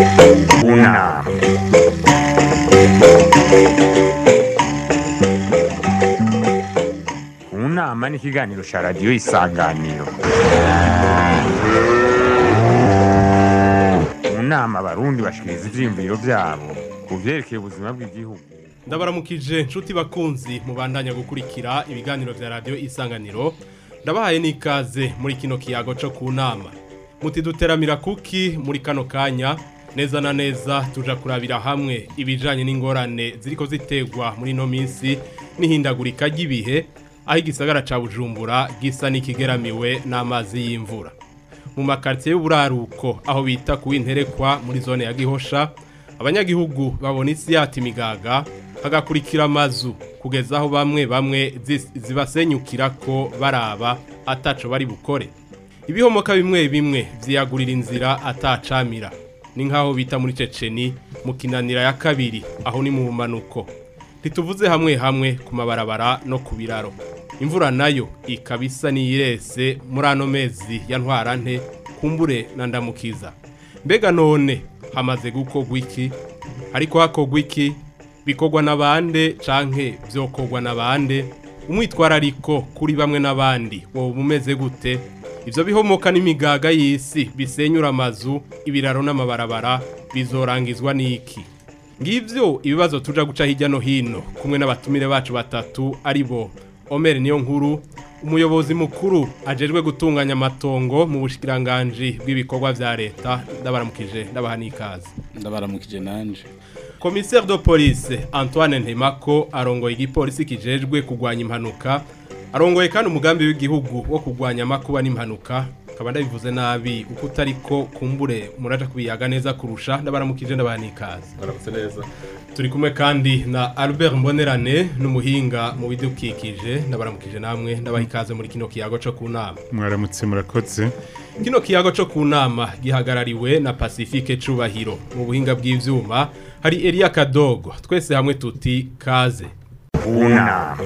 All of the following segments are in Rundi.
Una. Unama ni ikiganiro cya radiyo isanganiro mu nama abarundi bashikiriza ivyiyumviro vyabo ku vyerekeye ubuzima bw'igihugu ndabaramukije nshuti bakunzi mubandanya gukurikira ibiganiro vya radio isanganiro ndabahaye n'ikaze muri kino kiyago co ku nama muti duteramira kuki muri kano kanya neza na neza tuja kurabira hamwe ibijanye n'ingorane ziriko zitegwa muri no minsi n'ihindagurika ry'ibihe aho igisagara ca bujumbura gisa n'ikigeramiwe n'amazi y'imvura mu makaritiye y'uburaruko aho bita ku w'interekwa muri zone ya gihosha abanyagihugu babona isi yata imigaga hagakurikira amazu kugeza aho bamwe bamwe zis- zibasenyukira ko baraba ataco bari bukore ibihomoka bimwe bimwe vyiyagurira inzira atacamira ni nk'aho bita muri ceceni mu kinanira ya kabiri aho ni mu bumanuko ntituvuze hamwe hamwe ku mabarabara no ku biraro imvura nayo ikaba isa n'iyirese muri ano mezi ya ntwarante kumbure na ndamukiza mbega none hamaze gukorwa iki ariko hakorwa iki bikorwa n'abande canke vyokorwa n'abande umwitwarariko kuri bamwe n'abandi woba umeze gute ivyo bihomoka n'imigaga y'isi bisenyura amazu ibiraro n'amabarabara bizorangizwa n'iki ngivyo ibibazo tuja guca hirya no hino kumwe n'abatumire bacu batatu ari bo Omer niyo nkuru umuyobozi mukuru ajejwe gutunganya amatongo mu bushikiranganji bw'ibikorwa vya leta ndabaramukije ndabaha n'ikaze ndabaramukije nanje Commissaire de police Antoine Ntemako arongoye igipolisi kijejwe kugwanya impanuka arongoye kandi umugambi w'igihugu wo kugwanya amakuba n'impanuka kaba ndabivuze nabi uko utariko kumbure muraja kubiyaga neza kurusha ndabaramukije ndabaha n'ikaze baramutse neza turi kumwe kandi na Albert Mbonerane n'umuhinga mu bidukikije ndabaramukije namwe ndabaha ikaze muri kino kiyago co ku nama mwaramutse murakoze Kino kiyago co ku nama gihagarariwe na Pacifique Cubahiro mu buhinga bw'ivyuma hari Elia Kadogo twese hamwe tuti kaze Una.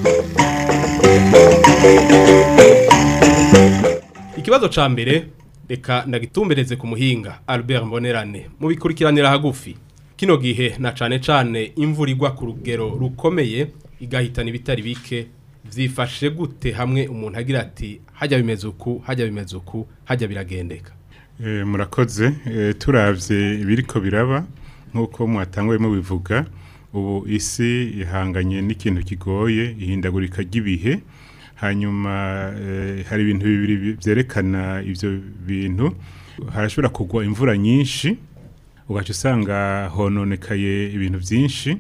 Ikibazo ca mbere reka ndagitumbereze ku muhinga Albert Mbonerane mu bikurikiranira hagufi kino gihe na cane cane imvura igwa ku rugero rukomeye igahitana ibitari bike vyifashe gute hamwe umuntu agira ati hajya bimeze uku hajya bimeze uku hajya biragendeka Eh, murakoze Eh, turavye ibiriko biraba nk'uko mwatanguye mubivuga ubu isi ihanganye n'ikintu kigoye ihindagurika ry'ibihe hanyuma eh, hari ibintu bibiri bi- vyerekana ivyo bintu harashobora kugwa imvura nyinshi ugaca usanga hononekaye ibintu vyinshi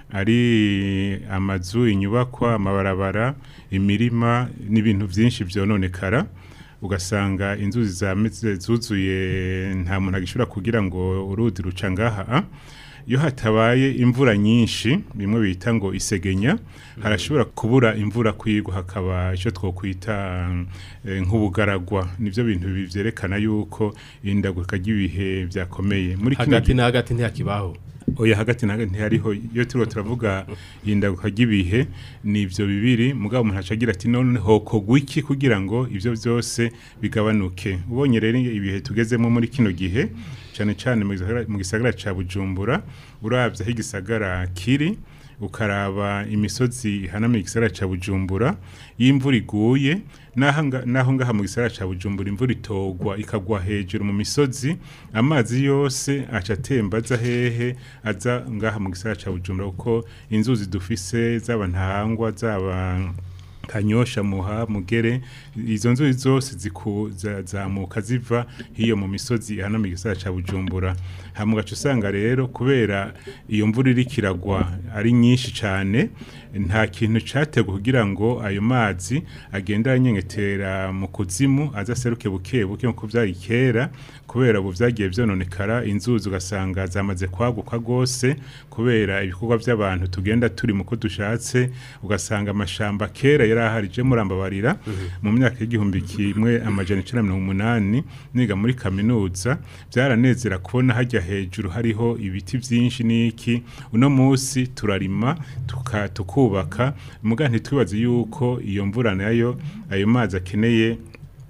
ari amazu inyubakwa amabarabara imirima n'ibintu vyinshi vyononekara ugasanga inzuzi zameze zuzuye nta muntu agishobora kugira ngo uruzi ruca ngaha iyo hatabaye imvura nyinshi bimwe bita ngo isegenya harashobora kubura imvura kwigwa hakaba icyo twokwita eh, nk'ubugaragwa nivyo bintu bivyerekana yuko indagurika ry'ibihe vyakomeye muri kino hagati na hagati ntihakibaho oya hagati na hagati ntihariho iyo turiho turavuga indaguka ry'ibihe ni ibyo bibiri mugabo umuntu aca agira ati none hokogwa iki kugira ngo ibyo byose bigabanuke ubonye rero ibihe tugezemo muri kino gihe cyane cyane mu gisagara- mu gisagara ca bujumbura urabye aho igisagara kiri ukaraba imisozi ihanamiye igisagara ca bujumbura y'imvura iguye naho nga- naho ngaha mu gisagara ca bujumbura imvura itogwa ikagwa hejuru mu misozi amazi yose aca atemba aza hehe aza ngaha mu gisagara ca bujumbura kuko inzuzi dufise zaba ntahangwa zaba kanyosha muha mugere izo nzuzi zose ziku- za- zamuka ziva hiyo mu misozi ihanamiye igisagara ca bujumbura hamwe ugaca usanga rero kubera iyo mvura iriko iragwa ari nyinshi cane nta kintu categwa kugira ngo ayo mazi agenda aranyengetera mu kuzimu aza aseruke buke buke nkuko vyari kera kubera ubu vyagiye vyononekara inzuzi ugasanga zamaze kwaguka gose kubera ibikorwa vy'abantu tugenda turi muko dushatse ugasanga amashamba kera yari ahari je murambabarira mu myaka y'igihumbi kimwe amajana icenda na mirongo umunani niga muri kaminuza vyaranezera kubona hajya hejuru hariho ibiti vyinshi n'iki uno musi turarima tuka, tukubaka muga ntitwibaze yuko iyo mvura nayo ayo mazi akeneye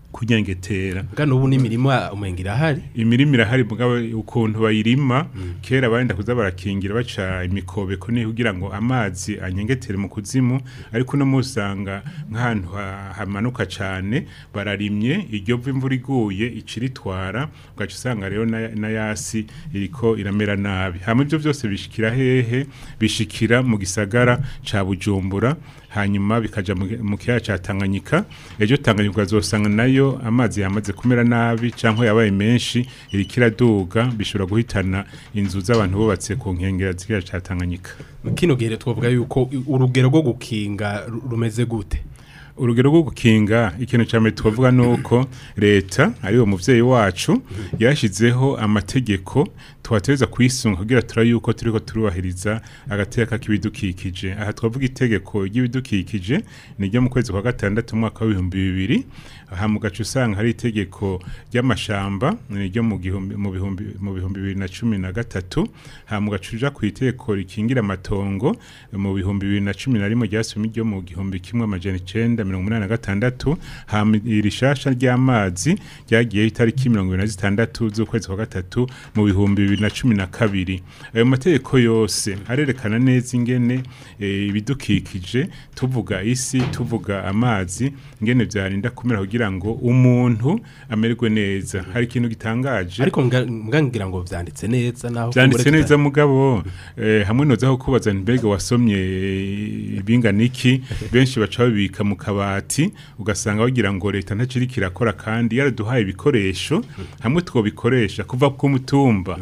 kunyengetera Bwa ubu n'imirima umenga irahari imirima irahari mugabo ukuntu bayirima kera barenda kuza barakingira baca imikobeko ni kugira ngo amazi anyengetere mu kuzimu ariko no musanga nk'ahantu ha- hamanuka cane bararimye iryo vu imvura iguye iciritwara ugaca usanga rero na, na yasi iriko iramera nabi hama ivyo vyose bishikira hehe bishikira mu gisagara ca Bujumbura hanyuma bikaja mu mu kiyaya ca Tanganyika ejo Tanganyika azosanga nayo amazi yamaze kumera nabi canke yabaye menshi iriko iraduga bishobora guhitana inzu z'abantu bubatse ku nkengera z'ikiyaya ca Tanganyika kino gihe twavuga yuko urugero rwo gukinga ru- rumeze gute urugero rwo gukinga ikintu cya mbere twavuga ni uko leta ariwo muvyeyi wacu yashyizeho amategeko tuhateza kuyisunga kugira tura yuko turiko turubahiriza agateka k'ibidukikije aha twavuga itegeko ry'ibidukikije ni ryo mu kwezi kwa gatandatu mu mwaka w'ibihumbi bibiri aha mu gace usanga hari itegeko ry'amashamba ni ryo mu gihumbi mu bihumbi mu bihumbi bibiri na cumi na gatatu aha mu gace uja ku itegeko rikingira amatongo mu bihumbi bibiri na cumi na rimwe ryasomye ryo mu gihumbi kimwe amajana icenda mirongo umunani na gatandatu hama iri shasha ry'amazi ryagiyeho itariki mirongo ibiri na zitandatu z'ukwezi kwa gatatu mu bihumbi bibiri na cumi na kabiri ayo mategeko yose arerekana neza ingene eh, ibidukikije tuvuga isi tuvuga amazi ingene vyarinda kumera kugira ngo umuntu amererwe neza hari ikintu gitangaje ariko mga- mga ngira ngo vyanditse neza naho byanditse kumbure neza mugabo eh, hamwe nozaho kubaza mbega wasomye eh, ibingana iki benshi baca babika mu kabati ugasanga bagira ngo leta ntaciri kirakora kandi yaraduhaye ibikoresho hamwe twobikoresha kuva ku mutumba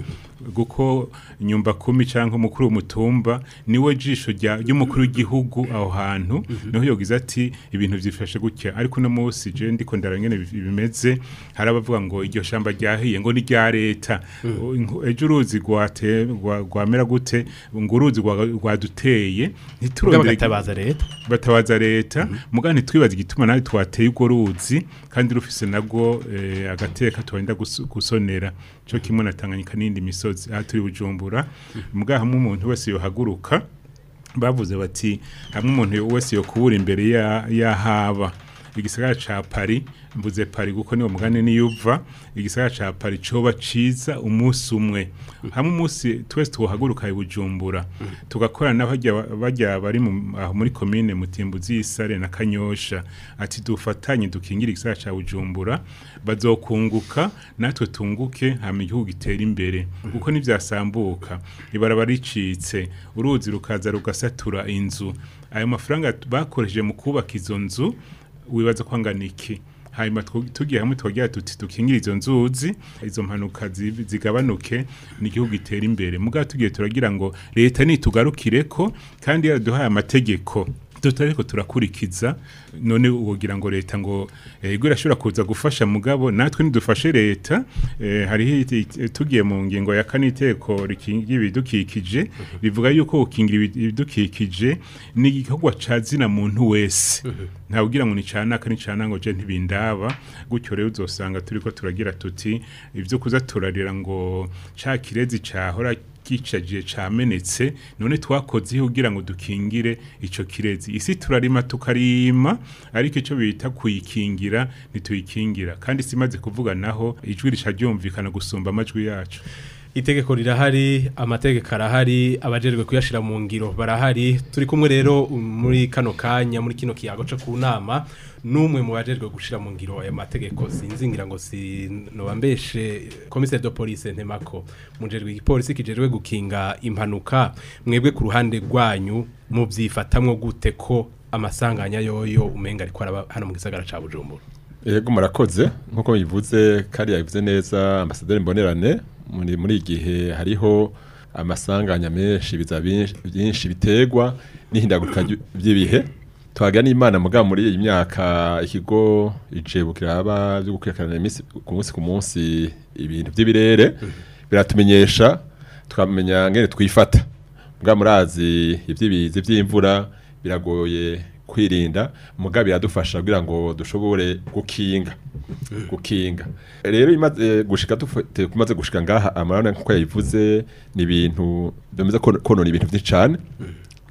guko nyumba kumi canke umukuru w'umutumba niwe jisho rya ry'umukuru w'igihugu aho hantu niho yogize ati ibintu vyifashe gutya ariko no musi je ndiko ndarangene bimeze hari abavuga ngo iryo shamba ryahiye ngo ni rya leta Inko- ejo uruzi rwate rwa- rwamera gute ngo uruzi rwa- rwaduteye Mugabo ntiturondere bagatabaza leta batabaza leta muga ntitwibaze igituma nawe twateye urwo ruzi kandi rufise nabwo eh, agateka twenda guso- gusonera cyo kimwe na Tanganyika n'indi misozi aha turi bujumbura muga hamwe umuntu wese yohaguruka bavuze bati hamwe umuntu wese yokubura imbere ya yahaba igisagara ca Paris mvuze Paris kuko niwo mugane niyuva igisagara ca Paris coba ciza umunsi umwe hamwe umunsi twese twohaguruka i Bujumbura tugakorana n'abajya bajya bari mu- aho muri commune Mutimbuzi y'Isare na Kanyosha ati dufatanye dukingira igisagara ca Bujumbura bazokunguka natwe tunguke hama igihugu gitera imbere kuko nivyasambuka ibaraba ricitse uruzi rukaza rugasatura inzu ayo mafaranga bakoresheje mu kubaka izo nzu wibaza ko angana iki hanyuma twu- tugiye hamwe twagira tuti dukingire izo nzuzi izo mpanuka zi- zigabanuke n'igihugu gitera imbere mugabo tugiye turagira ngo leta nitugarukireko kandi yaraduhaye amategeko tutariko turakurikiza none wogira ngo leta ngo ego irashobora kuza gufasha mugabo natwe nidufashe leta eh, hariho iti- iti- tugiye mu ngingo ya kane iteko rikingira ibidukikije rivuga yuko gukingira ibi- ibidukikije ni igikorwa ca zina muntu wese nta ugira ngo ni canaka ni canango je ntibindaba gutyo rero uzosanga turiko turagira tuti ivyo kuza turarira ngo ca kirezi cahora gicajiye camenetse none twakoze kugira ngo dukingire ico kirezi isi turarima tukarima ariko ico bita kuyikingira ntituyikingira kandi simaze kuvuga naho ijwi rica ryumvikana gusumba amajwi yacu itegeko rirahari amategeko arahari abajejwe kuyashira mu ngiro barahari turi kumwe rero muri kano kanya muri kino kiyago cyo ku nama n'umwe mu bajejwe gushira mu ngiro aya mategeko sinzingira ngo sinobambeshe commissaire de police ntemako mujejwe igipolisi kijejwe gukinga impanuka mwebwe ku ruhande rwanyu muvyifatamwo gute ko amasanganya yoyo umenga ariko araba hano mu gisagara ca Bujumbura Yego murakoze nkuko bivuze kandi yabivuze neza ambasaderi mbonerane muri muri igihe hariho amasanganya menshi biza byinshi- byinshi biterwa n'ihindagurika ry- ry'ibihe twagira n'imana mugabo muri iyi myaka ikigo ijebukira aba byo gukurikirana iminsi ku munsi ku munsi ibintu by'ibirere biratumenyesha tukamenya ngene twifata mugabo murazi iby'ibizi by'imvura biragoye kwirinda mugabo biradufasha kugira ngo dushobore gukinga gukinga rero imaze gushika dufite kumaze gushika ngaha amarana nkuko yayivuze ni ibintu bemeza ko konona ibintu byinshi cyane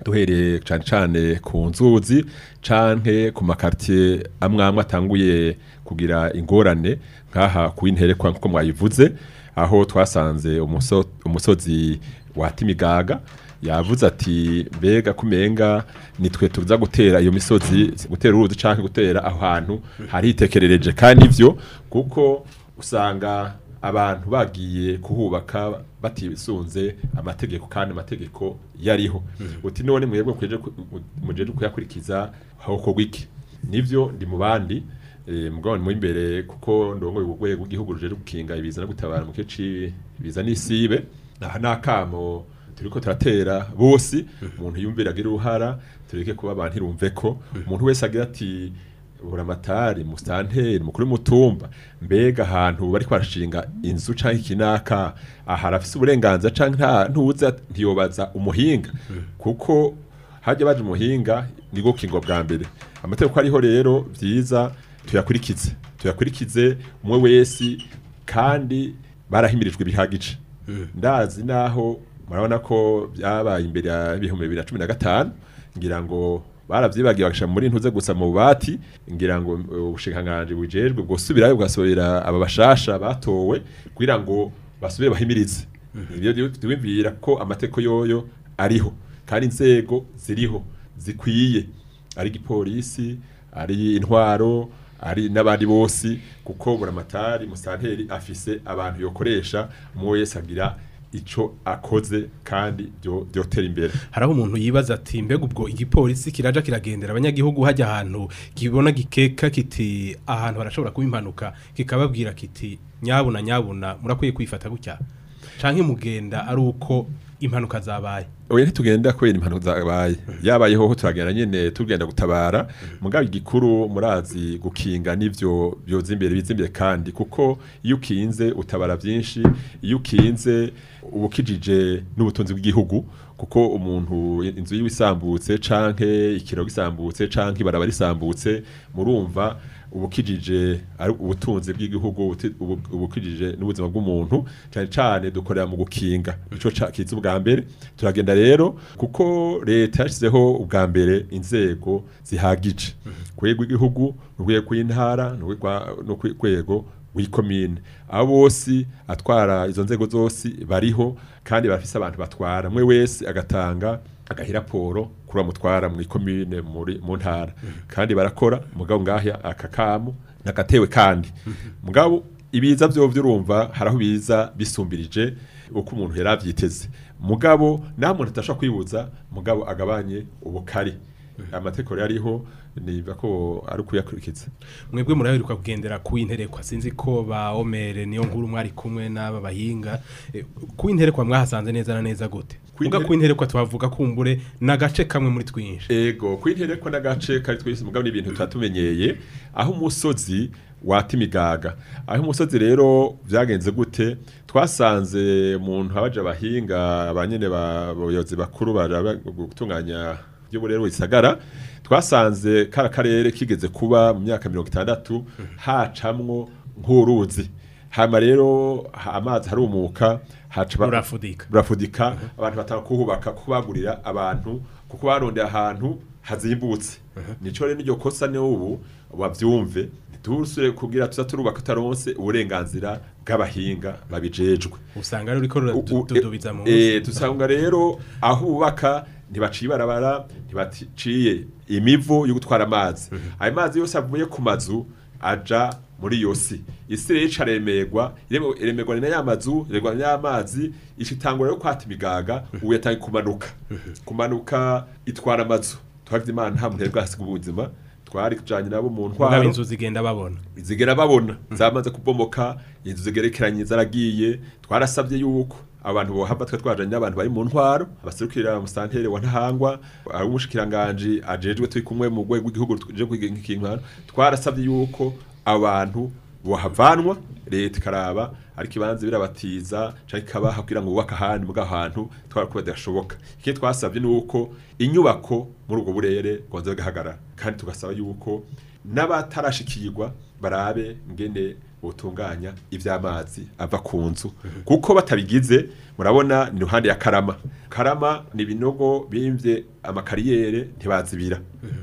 duhereye cyane cyane ku nzuzi canke ku makartier amwe amwe atanguye kugira ingorane nk'aha ku interekwa nk'uko mwayivuze aho twasanze umuso, umusozi wa Timigaga yavuze ati mbega kumenga nitwe tuza gutera iyo misozi gutera uruzi canke gutera aho hantu hari hitekerereje kandi ivyo kuko usanga abantu bagiye kuhubaka batisunze amategeko kandi amategeko yariho uti none mwebwe kweje mujeje kuyakurikiza hoko wiki nivyo ndi mu bandi eh, mugabane mu imbere kuko ndongo urwego rw'igihugu ruje gukinga ibiza no gutabara mu kici biza n'isibe aha nakamo turiko turatera bose umuntu yumvira agira uruhara tureke kuba abantu irumve ko umuntu wese agira ati buramatari mustanteri mukuru w'umutumba mbega ahantu bari kwarashinga inzu canke ikinaka aha arafise uburenganzira canke nta ntuza ntiyobaza umuhinga kuko hajya baje umuhinga ni go kingo bwa mbere amategeko ariho rero vyiza tuyakurikize tuyakurikize umwe wese kandi barahimirijwe bihagije ndazi naho murabona ko byabaye imbere ya ibihumbi bibiri na cumi na gatanu ngira ngo baravyibagiye bagasha muri ntuze gusa mu bubati ngira ngo uh, ubushikiranganji bujejwe bwosubirayo bwasobera aba bashasha batowe kugira ngo basubire bahimirize ibyo twibwira ko amateko yoyo ariho kandi inzego ziriho zikwiye ari igipolisi ari intwaro ari n'abandi bose kuko buramatari musanteri afise abantu yokoresha umwe wese agira ico akoze kandi byo byotera imbere haraho umuntu yibaza ati mbega ubwo igipolisi kiraja kiragendera abanyagihugu hajya ahantu kibona gikeka kiti ahantu harashobora kuba impanuka kikababwira kiti nyabuna nyabuna murakwiye kwifata gutya canke mugenda ari uko impanuka zabaye oya ntitugenda kubera impanuka zabaye yabayeho ho turagenda nyene tugenda gutabara mugabo igikuru murazi gukinga nivyo byoza imbere biza imbere kandi kuko iyo ukinze utabara vyinshi iyo ukinze ubukijije n'ubutunzi bw'igihugu kuko umuntu inzu yiwe isambutse canke ikiro gisambutse canke ibaraba risambutse murumva ubukijije ari ubutunzi bw'igihugu ubuti- ubu- ubukijije n'ubuzima bw'umuntu cyane cyane dukorera mu gukinga ico ca- kiza ubwa mbere turagenda rero kuko leta yashyizeho ubwa mbere inzego zihagije ku rwego rw'igihugu urwego rw'intara n'urwego- no ku rwego w'ikomine abo bose atwara izo nzego zose bariho kandi bafise abantu batwara mwe wese agatanga agaha raporo kuri mutwara mu ikomine muri mu ntara kandi barakora mugabo ngahya akakamu nagatewe kandi mugabo ibiza byo byurumva haraho biza bisumbirije uko umuntu yari avyiteze mugabo naho umuntu atashobora kwibuza mugabo agabanye ubukari amategeko rero ariho niba ko ari ukuyakurikiza mwebwe muraheruka kugendera ku interekwa sinzi ko ba omere niyo nkuru mwari kumwe n'aba bahinga Eh, ku interekwa mwahasanze neza na neza gute Ku muga intere- ku interekwa twavuga kumbure n'agace kamwe muri twinshi ego kwintereko n'agace kari twese mugabo ni ibintu tutatumenyeye aho umusozi wata imigaga aho umusozi rero byagenze gute twasanze umuntu abaje abahinga abanyene bayobozi bakuru baraba gutunganya by'uburero wisagara twasanze kara karere kigeze kuba mu myaka mirongo itandatu hacamwo nk'uruzi hama rero ha- amazi harumuka haca ba- rurafudika burafudika abantu batanga kuhubaka kubagurira abantu kuko barondeye ahantu hazimbutse nico rero iryo kosa ni ubu bavyumve ntidusure kugira tuza turubaka tutaronse uburenganzira bw'abahinga babijejwe usanga rero uriko U- u- ruradudubiza mu eh, dusanga rero aho bubaka ntibaciye ibarabara ntibaciye imivu yo gutwara amazi ayo mazi yose avuye ku mazu aja muri iyo si isi rero icaremerwa ireme- iremerwa ni na ya mazu iremerwa ni ya mazi ishitangura yo kwata imigaga ubu yatangiye kumanuka kumanuka itwara amazu twavye imana nta muntu yari bwasiga ubuzima twari kujanye nabo mu mugabo ntwaro inzu zigenda babona zigera babona zamaze kubomoka inzu zigerekeranye zaragiye twarasabye yuko abantu bohava twe twajanye n'abantu bari mu ntwaro abaserukira musantere wa ntahangwa ari umushikiranganje ajejwe turi kumwe mu rwego rw'igihugu tuje kwiga nk'inkintwaro twarasabye yuko abantu bohavanwa leta ikaraba ariko ibanza birabatiza canke ikabaha kugira ngo bubake ahandi muga ahantu twara kuba bidashoboka ikindi twasabye ni uko inyubako muri ubwo burere bwonza bigahagarara kandi tugasaba yuko n'abatarashikirwa barabe ngene butunganya ivy'amazi ava ku nzu kuko batabigize murabona ni ruhande ya karama karama ni ibinogo bimvye amakariyere ntibazibira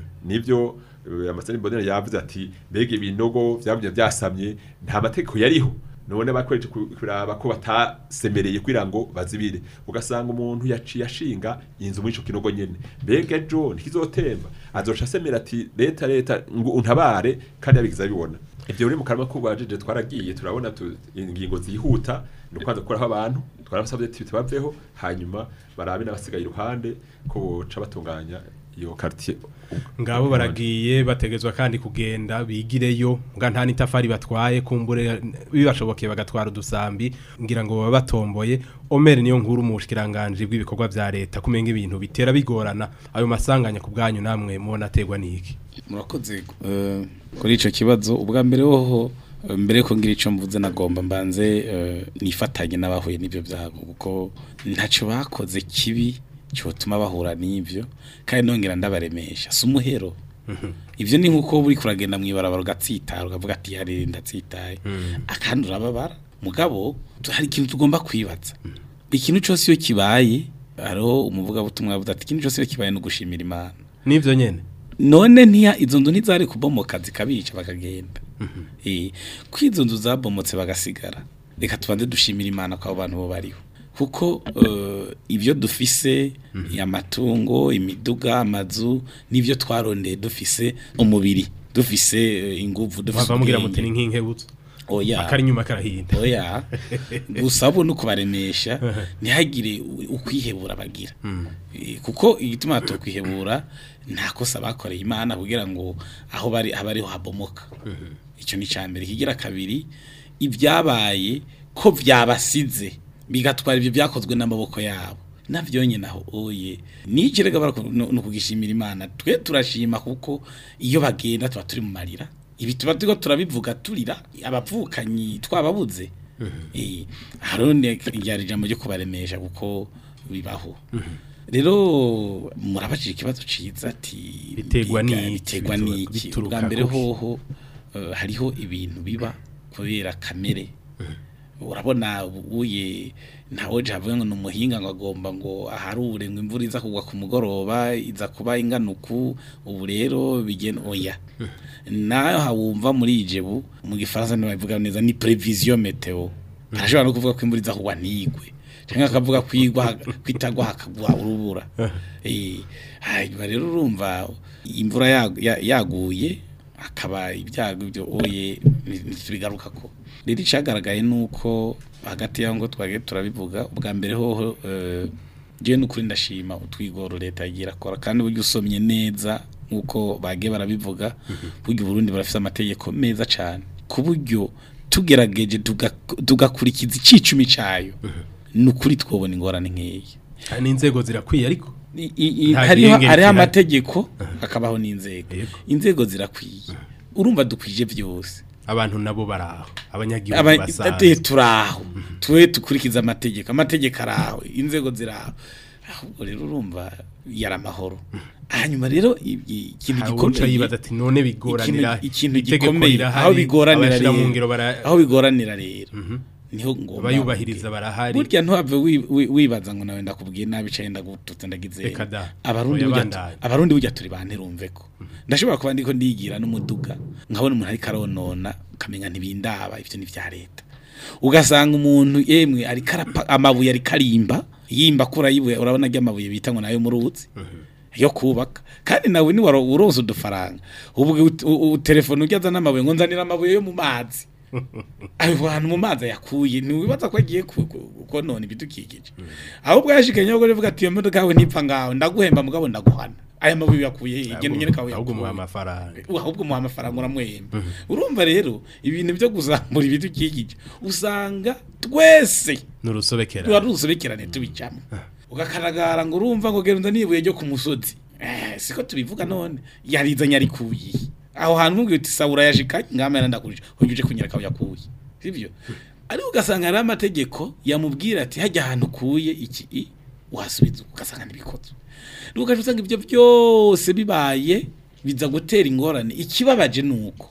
nivyo eh, amaseni mbonera yavuze ati mbega ibinogo vyamye vyasamye nta mategeko yariho none bakweje ku- kuraba ko batasemereye kugira ngo bazibire ugasanga umuntu yaciye ashinga inzu muri ico kinogo nyene mbega ejo ntikizotemba azoca asemera ati leta leta ngo untabare kandi yabigize abibona ivyo muri mu karama k'ubwajije twaragiye turabona tu- ingingo zihuta ni ukwanza gukuraho abantu twarabasabye ati baveho hanyuma barabe n'abasigaye iruhande ko boca batunganya iyo quartier ngabo baragiye bategezwa kandi kugenda bigireyo nga nta n'itafari batwaye kumbure bibashobokeye bagatwara udusambi ngira ngo baba batomboye omeri niyo nkuru mu bushikiranganje bw'ibikorwa vya leta kumenga ibintu bitera bigorana ayo masanganya ku bwanyu namwe mubona ategwa n'iki murakoze eh, kuri ico kibazo ubwa mbere hoho eh, mbere ko ngira ico mvuze nagomba mbanze eh, nifatanye n'abahuye n'ivyo byago kuko ntaco bakoze kibi cyotuma bahura n'ivyo kandi nongera ndabaremesha si umuhero ivyo ni nkuko buri kuragenda mwibarabara ugatsitara ukavuga ati yarire ndatsitaye akandi urababara mugabo tu- hari ikintu tugomba kwibaza ikintu cyose iyo kibaye hariho umuvugabutumwa yavuze ati ikintu cyose iyo kibaye no gushimira imana nivyo nyene none ntiya izo nzu ntizari kubomoka zikabica bakagenda eh ko izo nzu zabomotse bagasigara reka tubanze dushimira imana ko abo bantu bo bariho kuko eh, ibyo dufise amatungo imiduga amazu n'ibyo twarondeye dufise umubiri dufise eh, inguvu dufise bava mugira ubwenge. muti ni nk'inkebutso oya akari inyuma karahinda oya gusa bo no kubaremesha ntihagire u- ukwihebura bagira Eh, kuko igituma tukwihebura nta kosa bakoreye imana kugira ngo aho bari aho ariho habomoka icyo ni cyambere kigira kabiri ibyabaye ko byabasize bigatwara ibyo byakozwe n'amaboko yabo navyo nyine aho oye nikirega no kugishimira imana twe turashima kuko iyo bagenda tuba turi mu marira ibi tuba turiko turabivuga turira abavukanyi twababuze eh harone ryari ijambo ryo kubaremesha kuko bibaho rero murabajije ikibazo ciza ati Biterwa biga- n'iki? biterwa Bituruka- n'iki bituruka bwa mbere kuki? hoho eh, hariho ibintu biba kubera kamere urabona uye ntawe javuga ngo numuhinga ngo agomba ngo aharure ngo imvura iza kugwa ku mugoroba iza kuba inganuku ubu rero bigena oya nayo hawumva muri ijebu mu gifaransa ntibavuga neza ni prevision meteo arashobora no kuvuga ko imvura iza kugwa ntigwe cyangwa akavuga kwigwa kwitagwa hakagwa urubura eh hanyuma rero urumva imvura yag- ya- yaguye akaba ibyago byo oye bigaruka ko rero icyagaragaye nuko hagati y'aho ngo twagiye turabivuga ubwa mbere hoho eh, jewe n'ukuri ndashima utwigoro leta yagiye irakora kandi burya usomye neza nk'uko bagiye barabivuga burya uburundi barafite amategeko meza cyane ku buryo tugerageje tuga- tugakurikiza icicumi cyayo ni ukuri twobona ingorane nk'iyi hari n'inzego zirakwiye ariko I- i- i- Nta hariho kirengera hariho gihari. amategeko hakabaho n'inzego Yego. inzego zirakwiye urumva dukwije byose abantu nabo baraho abanyagihugu Aba- basanzwe ate turaho twe dukurikiza amategeko amategeko araho inzego ziraho ahubwo rero urumva yari amahoro hanyuma rero i- i- ikintu Hari uwuca gikomeye yibaza ati none bigoranira ikintu- ikintu itegeko gikomeye rirahari, aho bigoranira abashira mu rero ngiro bara- aho bigoranira rero niho ngomba abayubahiriza barahari burya ntuhave wi- wi- wibaza ngo nawe ndakubwiye nabi cyangwa ndagututse ndagize Reka da. abarundi Oya, burya bandanye. abarundi burya turi banterumve ko ndashobora kuba ndiko ndigira n'umuduga nkabona umuntu ariko aronona ukamenya ntibindaba ivyo ni vya leta ugasanga umuntu yemwe ariko arapa amabuye ariko arimba yimba kura yibuye urabona rya amabuye bita ngo nayo muruzi yo kubaka kandi nawe ni waro uronse udufaranga ubu telefone ujyaza n'amabuye ngo nzanira amabuye yo mu mazi ayo hantu mu mazi yakuye ntiwibaza ko agiye ku- ku- konona ibidukikije ahubwo yashikanye yo kuvuga ati iyo modoka yawe ntipfa ngaho ndaguhemba mugabo ndaguhana aya mabuye yakuye he genda nyene kawe ahubwo muha yakuye amafaranga ahubwo muha amafaranga uramwemba urumva rero ibintu byo kuzamura ibidukikije usanga twese n'urusobekera tuba rusobekerane tubicamo ugakaragara ngo urumva ngo genda nibuye ryo ku musozi eh siko tubivuga none yarizanye arikuye aho hantu mubwiye uti sawura yashikanye ngama yarandakurije hujuje kunyereka aho yakuye sivyo ariko ugasanga hari amategeko yamubwira ati hajya ahantu ukuye iki i uhasubiza ugasanga ntibikoze ugaje usanga ibyo byose bibaye biza gutera ingorane ikibabaje nuko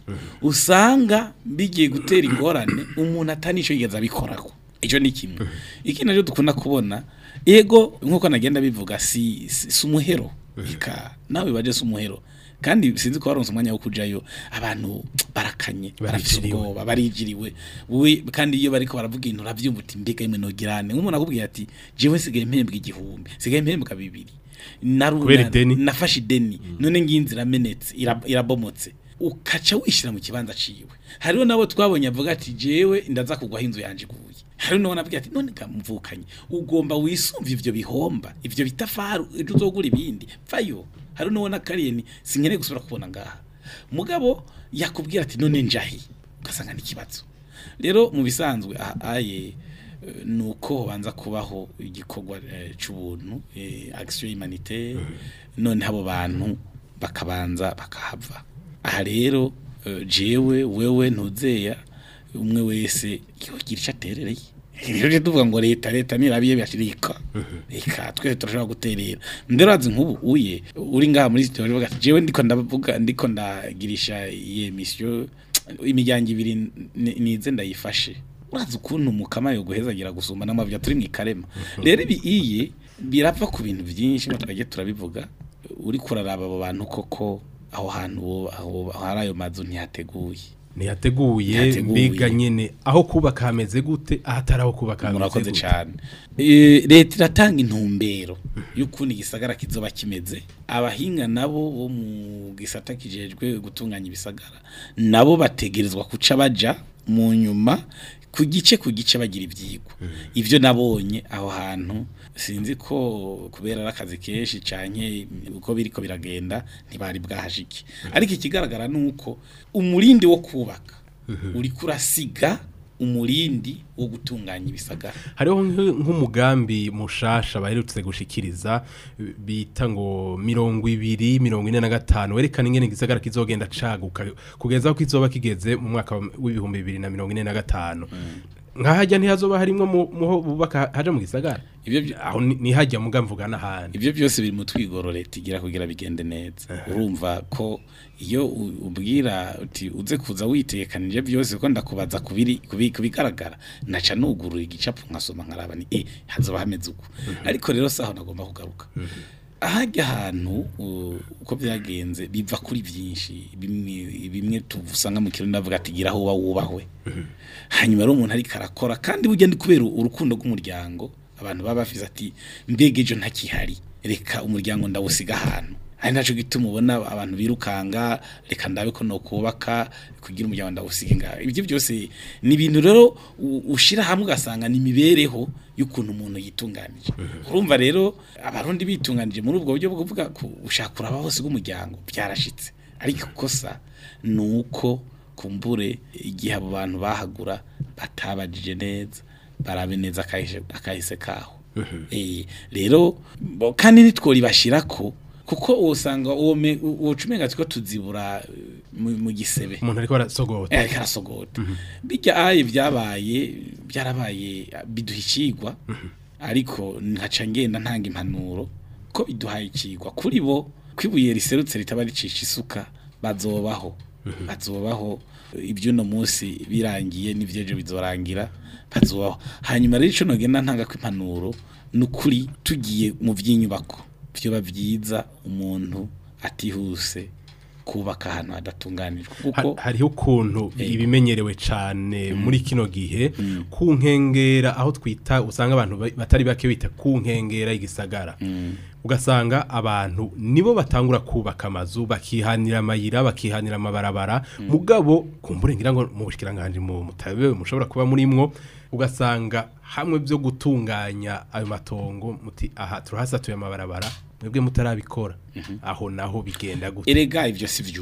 usanga bigiye gutera ingorane umuntu atanisho yigeze abikorako icyo ni kimwe ikindi nacyo dukunda kubona ego nkuko nagenda bivuga si si si umuhero ika nawe baje si umuhero kandi sinzi ko baronse umwanya wo kujayo abantu barakanye barafise Barijiriwe. ubwoba barijiriwe we kandi iyo bariko baravuga ibintu uravyumva uti mbega imwe nogirane nk'umuntu akubwiye ati jewe sigaye mpembwa igihumbi sigaye mpembwa bibiri Naru- Kubera na- ideni? nafashe ideni none nginzi iramenetse ira- irabomotse ukaca wishira mu kibanza ciwe hariho nabo twabonye avuga ati jewe ndaza kugwaho inzu yanje iguye hariho nabo nabwiye ati none kamuvukanye ugomba wisumva ivyo bihomba ivyo bitafaru ejo uzogura ibindi vayo hariho nabo nakariye ni sinkeneye gusubira kubona ngaha mugabo yakubwira ati none njahi ugasanga n'ikibazo rero mu bisanzwe aha aye eh, nuko banza kubaho igikorwa eh, c'ubuntu eh, action humanitaire none abo bantu bakabanza bakahava aha rero eh, jewe wewe ntuzeya umwe wese yogira ico aterereye rero tuvuga ngo leta leta nirabiye byashirika reka twese turashobora guterera ndero azi nk'ubu uye uri ngaha muri studio uvuga ati jewe ndiko ndavuga ndiko ndagirisha iyi emission imiryango ibiri ni- nize ndayifashe urazi ukuntu mukama yo guhezagira gusumba n'amavya turi mu ikarema rero ibi iye birapfa ku bintu byinshi ngo twajye turabivuga uri kuraraba abo bantu koko aho hantu bo- aho aho hari ayo mazu ntihateguye ntiyateguye Ntiyateguye. mbega nyene aho kubaka hameze gute ahatari aho kubaka hameze murakoze gute cyane Eh, leta iratanga intumbero y'ukuntu igisagara kizoba kimeze abahinga nabo bo mu gisata kijejwe gutunganya ibisagara nabo bategerezwa kuca baja mu nyuma ku gice ku gice bagira ivyigwa ivyo nabonye aho hantu sinzi ko kubera ari akazi kenshi canke uko biriko biragenda ntibari bwahashike ariko ikigaragara nuko umurindi wo kubaka uriko urasiga umurindi wo gutunganya ibisagara hariho nk'u- nk'umugambi mushasha baherutse gushikiriza eh, bita ngo mirongo ibiri mirongo ine na gatanu werekana ingene igisagara kizogenda caguka kugeza aho kizoba kigeze mu mwaka wa- w'ibihumbi bibiri na mirongo ine na gatanu nkahajya ntihazoba harimwo mu- muho bubaka haja mu gisagara Ivyo vy- aho ni- nihajya muga mvuga n'ahandi Ibyo byose biri mu twigoro leta igira kugira bigende neza. Urumva ko iyo u- ubwira uti uze kuza witekanije byose ko ndakubaza kubiri kubi- kubigaragara naca nugurura igicapu nkasoma nkaraba ni eh hazoba hameze uko. Ariko rero saho nagomba kugaruka. Ahajya ahantu u- uko byagenze biva kuri byinshi bimwe bimwe tuvusanga mu kirundi ndavuga ati gira aho uba wubahwe. hanyuma rero umuntu ariko arakora kandi burya ndi kubera urukundo rw'umuryango abantu baba bafise ati mbega ejo ntakihari reka umuryango ndawusiga ahantu ari naco gituma ubona abantu birukanga reka ndabe ko no kubaka kugira umuryango ndawusiga ngaho ibyo byose ni ibintu rero u- ushira hamwe ugasanga ni imibereho y'ukuntu umuntu yitunganije urumva rero abarundi bitunganije muri ubwo buryo bwo kuvuga ko ushaka kuraba hose bw'umuryango byarashitse ariko kosa ni uko kumbure igihe abo bantu bahagura batabajije neza barabe neza akahise akahise kaho eh rero bo- kandi nitwori bashirako kuko usanga uwo me- uwo cumenga tiko tuzibura eh, mu mu gisebe umuntu ariko arasogota eh karasogota bijya aye byabaye byarabaye biduha icigwa ariko nkaca ngenda ntanga impanuro ko biduhaye icigwa kuri bo kwibuye riserutse ritaba ricisha isuka bazobaho bazobaho ibyo uno munsi birangiye n'ivyejo bizorangira bazobaho hanyuma rero ico nogenda ntanga ko impanuro nukuri tugiye mu vy'inyubako vyoba vyiza umuntu atihuse kubaka ahantu hadatunganijwe kuko Ha- hariho ukuntu ibimenyerewe cane muri kino gihe ku nkengera aho twita usanga abantu ba- batari bake bita ku nkengera y'igisagara ugasanga abantu nibo batangura kubaka amazu bakihanira amayira bakihanira amabarabara mugabo kumbure ngira ngo mu bushikiranganje mu mutabe mushobora kuba murimwo ugasanga hamwe byo gutunganya ayo matongo muti aha turahasatuye amabarabara mwebwe mutarabikora aho naho bigenda gute erega ivyo si vyubu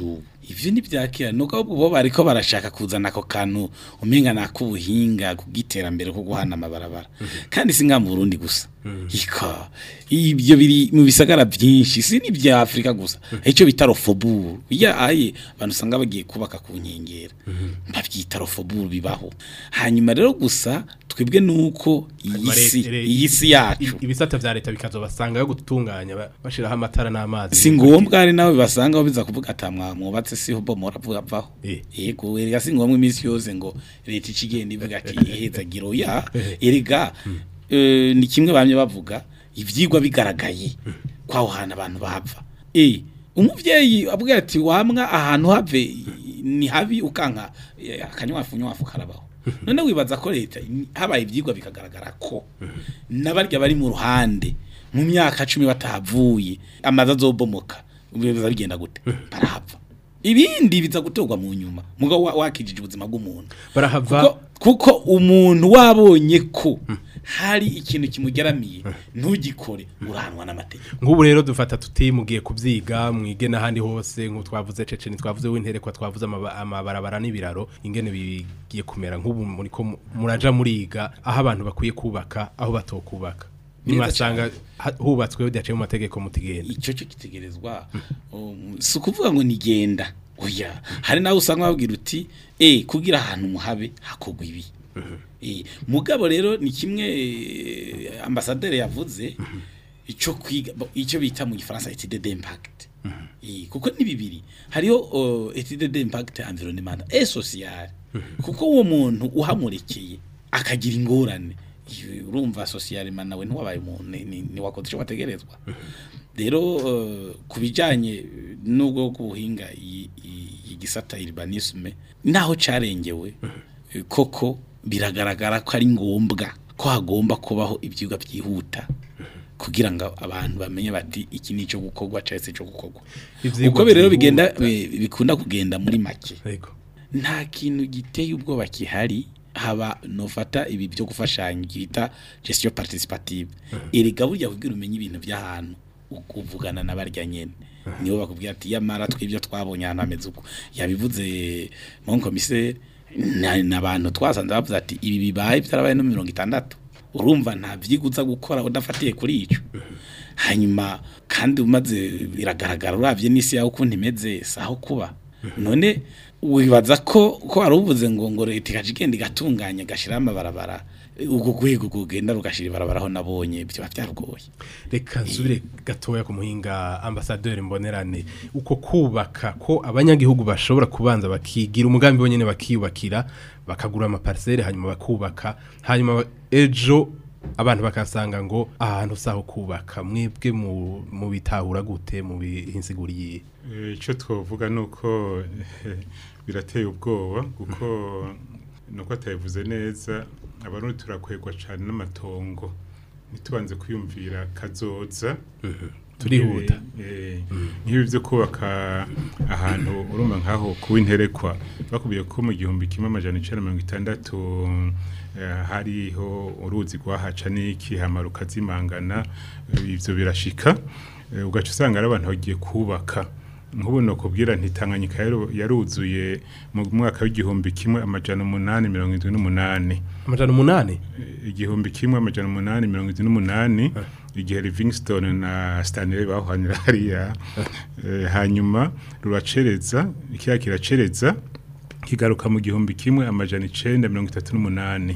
ivyo ntivyakira nuko bo bariko barashaka kuzana ako kantu umenga nakubuhinga kugiterambere ko guhana amabarabara kandi singa mu Burundi gusa ika ibyo biri mu bisagara byinshi si ni bya Afrika gusa ico bita rofoburu ya aye abantu usanga bagiye kubaka ku nkengera bavyita rofoburu bibaho hanyuma rero gusa twebwe nuko iyi si iyi si yacu ibisata vya leta bikazobasanga yo gutunganya ba- bashiraho amatara n'amazi si ngombwa ari nawe basanga biza kuvuga atamwa mwubatse siho bomora vuga vaho Eh. yego erega si ngombwa iminsi yose ngo leta ikigenda ivuga ati iheza giro ya erega eh, ni kimwe bamye bavuga ivyigwa bigaragaye kwaho hantu abantu bava eh umuvyeyi avuga ati wamwa ahantu have ni habi ukanka eh, akanywafu nywafu karabaho none wibaza ko leta habaye ivyigwa bikagaragara ko n'abarya bari mu ruhande mu myaka cumi batahavuye amazi azobomoka biza bigenda gute barahava ibindi biza gutorwa mu nyuma mugabo wa- wakijije ubuzima bw'umuntu barahava kuko, kuko umuntu wabonye ko hari ikintu kimugeramiye ntugikore urahanwa n'amategeko nk'ubu rero dufata tuti mugiye kubyiga mwige n'ahandi hose nk'ubu twavuze ceceni twavuze w'interekwa twavuze amaba- amabarabara n'ibiraro ingene bigiye kumera nk'ubu muri ko mu- muraja muriga aho abantu bakwiye kubaka aho batokubaka nimwasanga ha- hubatswe bidaciye mu mategeko mutigenda icyo cyo kitegerezwa um, si ukuvuga ngo nigenda oya hari nawe usanga babwira uti eh kugira ahantu muhabe hakogwa ibi eh mugabo rero ni kimwe eh, ambasaderi yavuze icyo kwiga bo- icyo bita mu gifaransa étude d'impact eh kuko ni bibiri hariho uh, étude d'impact environnemental et social kuko uwo muntu uhamurekeye akagira ingorane iyo urumva socialement nawe ntiwabaye umuntu ni- ni- ni wakoze icyo wategerezwa rero uh, ku bijyanye n'ubwo guhinga iyi- iyi- iyi gisata urbanisme naho carengewe eh, koko biragaragara ko ari ngombwa ko hagomba kubaho ibyigwa byihuta kugira ngo abantu bamenye bati iki ni icyo gukorwa cyangwa se icyo gukorwa Ivyigwa uko rero bigenda byihuta. bi- bikunda kugenda muri make Yego. nta kintu giteye ubwoba kihari haba nofata ibi byo gufashanya bita gestion participative erega burya kugira umenye ibintu by'ahantu u- uvugana n'abarya nyene nibo bakubwira ati yamara twibyo twabonye ahantu hameze uko yabivuze mon commissaire n'abantu twasanze bavuze ati ibi bibaye byarabaye no mirongo itandatu urumva nta vyiguza gukora udafatiye kuri ico hanyuma kandi umaze biragaragara uravye n'isi yawe ukuntu imeze saho kuba none wibaza ko ko wari uvuze ngo ngo leta ikaje igenda igatunganya igashiraho amabarabara ubwo rwego rugenda rugashira ibarabara aho nabonye byaba byarugoye reka nsubire gatoya ku muhinga ambasaderi mbonerane uko kubaka ko abanyagihugu bashobora kubanza bakigira umugambi bonyene bakiyubakira bakagura amaparisere hanyuma bakubaka hanyuma ejo abantu bakasanga ngo ahantu saho kubaka mwebwe mu mu bitahura gute mu bihinsiguriye Eh, icyo twavuga ni uko eh, birateye ubwoba kuko nuko atabivuze neza abarundi turakwegwa cyane n'amatongo ntitubanze kwiyumvira kazoza turihuta Eh, nk'ibi byo kubaka ahantu urumva nk'aho kuba interekwa bakubwiye ko mu gihumbi kimwe amajana icenda na mirongo itandatu eh, hariho uruzi rwahaca n'iki hama rukazimangana eh, ivyo birashika Eh, ugaca usanga ari abantu bagiye kubaka nk'ubu nokubwira nti Tanganyika yaru- yaruzuye mu mwaka w'igihumbi kimwe amajana umunani mirongo indwi n'umunani amajana umunani igihumbi kimwe amajana umunani mirongo indwi n'umunani igihe Livingstone na Stanley bahanira hariya Eh, hanyuma ruracereza ikiya kiracereza kigaruka mu gihumbi kimwe amajana icenda mirongo itatu n'umunani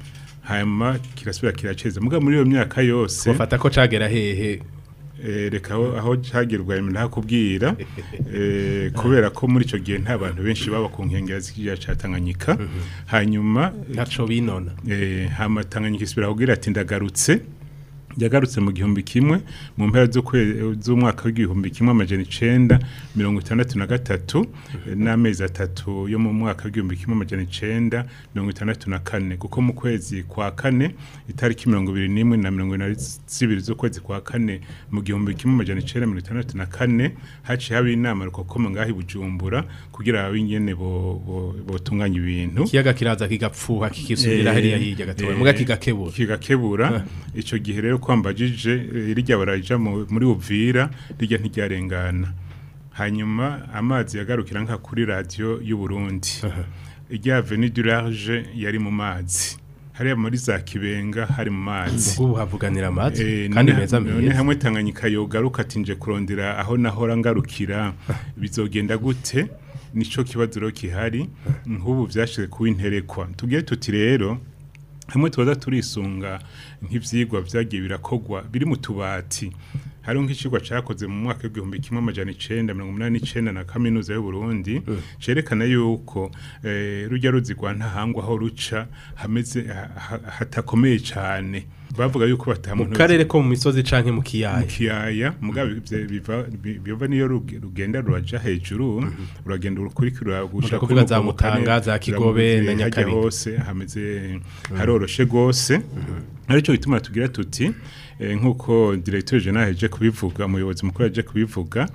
hanyuma kirasubira kiracereza muga muri iyo myaka yose bafata ko cagera hehe Eh, reka aho aho cagirwa ntakubwira eh, kubera ko muri ico gihe nta bantu benshi baba ku nkengera z'ikiyaga ca Tanganyika hanyuma ntaco binona eh, hama Tanganyika isubira kugira ati ndagarutse yagarutse mu gihumbi kimwe mu mpera z'ukwe- z'umwaka w'igihumbi kimwe amajana icenda mirongo itandatu na gatatu eh, n'amezi atatu yo mu mwaka w'igihumbi kimwe amajana icenda mirongo itandatu na kane kuko mu kwezi kwa kane itariki mirongo ibiri n'imwe na mirongo ine na zibiri z'ukwezi kwa kane mu gihumbi kimwe amajana icenda mirongo itandatu na kane haciye haba inama rukokoma ngaho i bujumbura kugira abe ingene bo- bo- botunganya ibintu ikiyaga kiraza kigapfuha kikisubira Eh, hariya hirya gatoya eh, muga kigakebura kigakebura ico gihe rero kwambajije eh, rirya baraja mu- muri Uvira rirya ntiryarengana hanyuma amazi yagarukira nka kuri radiyo y'u Burundi irya Avenue du Large yari mu mazi hariya muri za Kibenga hari mu mazi ubu havuganira amazi Eh, kandi none- meza none meza hamwe Tanganyika yogaruka ati nje kurondera aho nahora ngarukira bizogenda gute nico kibazo rero kihari nk'ubu vyashize kuba interekwa tubwire tuti rero hamwe tubaza turisunga nk'ivyigwa vyagiye birakogwa biri mu tubati hariho nk'icigwa cakoze mu mwaka w'igihumbi kimwe amajana icenda mirongo umunani n'icenda na kaminuza y'u Burundi cerekana yuko eh, rujya ruzi rwa ntahangwa aho ruca hameze ha- ha- hatakomeye cane bavuga yuko mu batamuntu karere ko mu misozi canke mu mu kiyaya kiyaya mugabe ivyo biva bi- biva niyo ruge- rugenda ruraja hejuru uragenda urukurikira gushika kuvuga za Mutanga, za Kigobe na Nyakabiga. hose hameze haroroshe gose aricyo bituma tugira tuti eh, nk'uko directeur general yaje kubivuga umuyobozi mukuru yaje kubivuga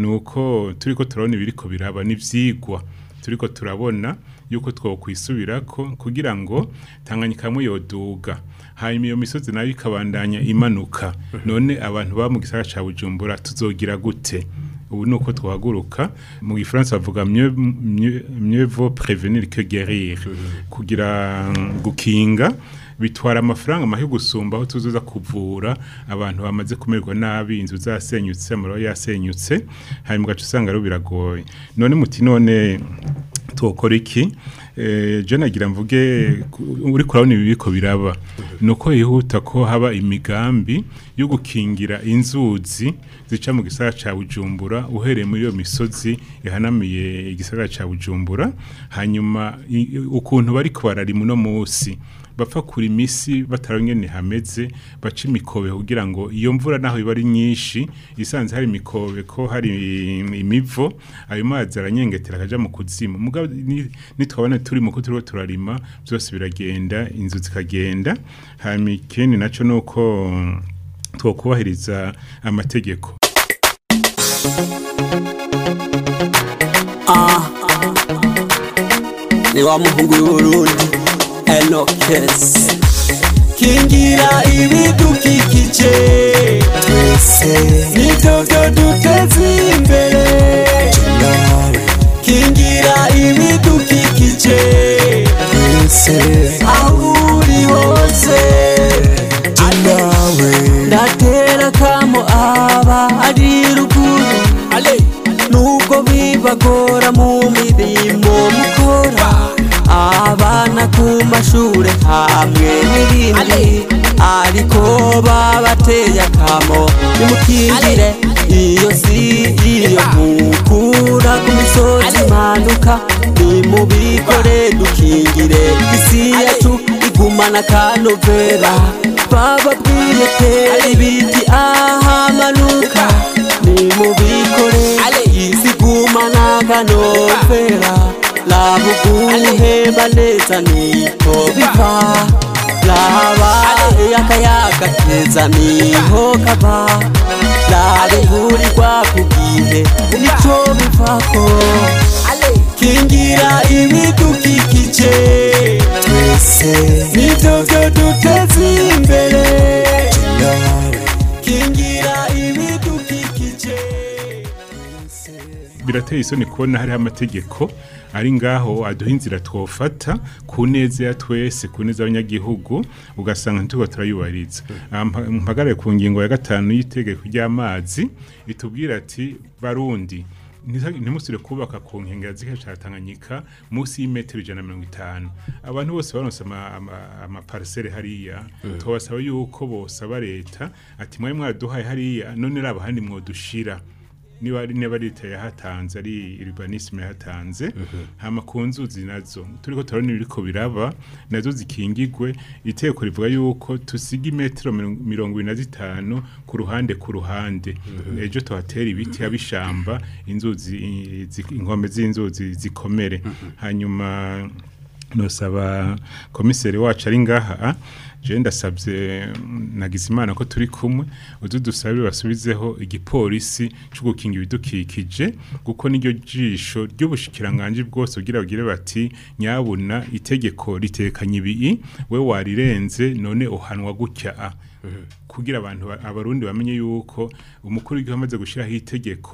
nuko turiko turabona ibiriko biraba n'ivyigwa turiko turabona yuko twokwisubirako kugira ngo Tanganyika hamwe yoduga hanyuma iyo misozi nayo ikabandanya imanuka none abantu baba mu gisagara ca Bujumbura tuzogira gute ubu nuko twahaguruka mu gifaransa bavuga mieux mieux mieux vaut prévenir que guérir kugira mm, gukinga bitwara amafaranga mahi gusumba aho tuzoza kuvura abantu bamaze kumererwa nabi inzu zasenyutse amaro yasenyutse hanyuma ugaca usanga rero biragoye none muti none twokora iki eh, je nagira mvuge ku- uri kurabona ibi biriko biraba nuko yihuta ko haba imigambi yo gukingira inzuzi zica mu gisagara ca Bujumbura uhereye muri iyo misozi ihanamiye igisagara ca Bujumbura hanyuma i- ukuntu bariko bararima uno musi bapfa kuri imisi batarongene hameze baca imikobe kugira ngo iyo mvura naho iba ari nyinshi isanze hari imikobe ko hari imivo ayo mazi aranyengetera akaja mu kuzimu mugabo ni- nitwabona turi mu turiko turarima byose biragenda inzu zikagenda hanyuma ikindi naco nuko twokubahiriza amategeko ni wa muhungu w'uburundi enokesi kingira ibidukikije twese nibyo byo duteza imbere kingira ibidukikije twese aho uri hose nawe ndatera kamo aba ari ruguru nubwo bibagora mu mirimo mukora abana ku mashure hamwe n'ibindi ariko babateye akamo nimukingire iyo si iyo mukura ku misozi imanuka nimubikore dukingire isi yacu igumana akanovera bababwiye tera ibiti ahamanuka nimubikore isi igumana akanovera labuguhema neza niko biva laba akayaga keza niho kava labugurirwa ku gihe nico bivako kingira ibidukikije twese nibyo byo duteza imbere kingira ibidukikije birateye isoni kubona hariho amategeko ari ngaho aduha inzira twofata ku neza ya twese ku neza y'abanyagihugu ugasanga ntituba turayubahiriza Ah, mpa- mpagarare ku ngingo ya gatanu y'itegeko ry'amazi itubwira ati barundi ntiza- ntimusire kubaka ku nkengera z'ikiyaga ca Tanganyika munsi y'imetero ijana na mirongo itanu abantu bose baronse ama- ama- amaparisere hariya tubasaba yuko bosaba leta ati mwari mwaraduhaye hariya none raba handi mwodushira niba ari niba ari leta yahatanze ari urbanisme yahatanze hama ku nzuzi nazo turiko turabona ibiriko biraba nazo zikingigwe iteko rivuga yuko tusiga imetero mirongo- mirongo ibiri na zitanu ku ruhande ku ruhande ejo tuhatera ibiti abishamba inzuzi i- zi- inkombe z'inzuzi zikomere hanyuma nosaba komiseri wacu ari ngaha je ndasabye mm, nagize imana ko turi kumwe uzu dusabire basubizeho igipolisi cyo gukinga ibidukikije kuko niryo jisho ry'ubushikiranganje bwose ugira bagire bati nyabuna itegeko ritekanye ibi we warirenze none uhanwa gutya a kugira abantu ba- abarundi bamenye yuko umukuru w'igihugu amaze gushyiraho itegeko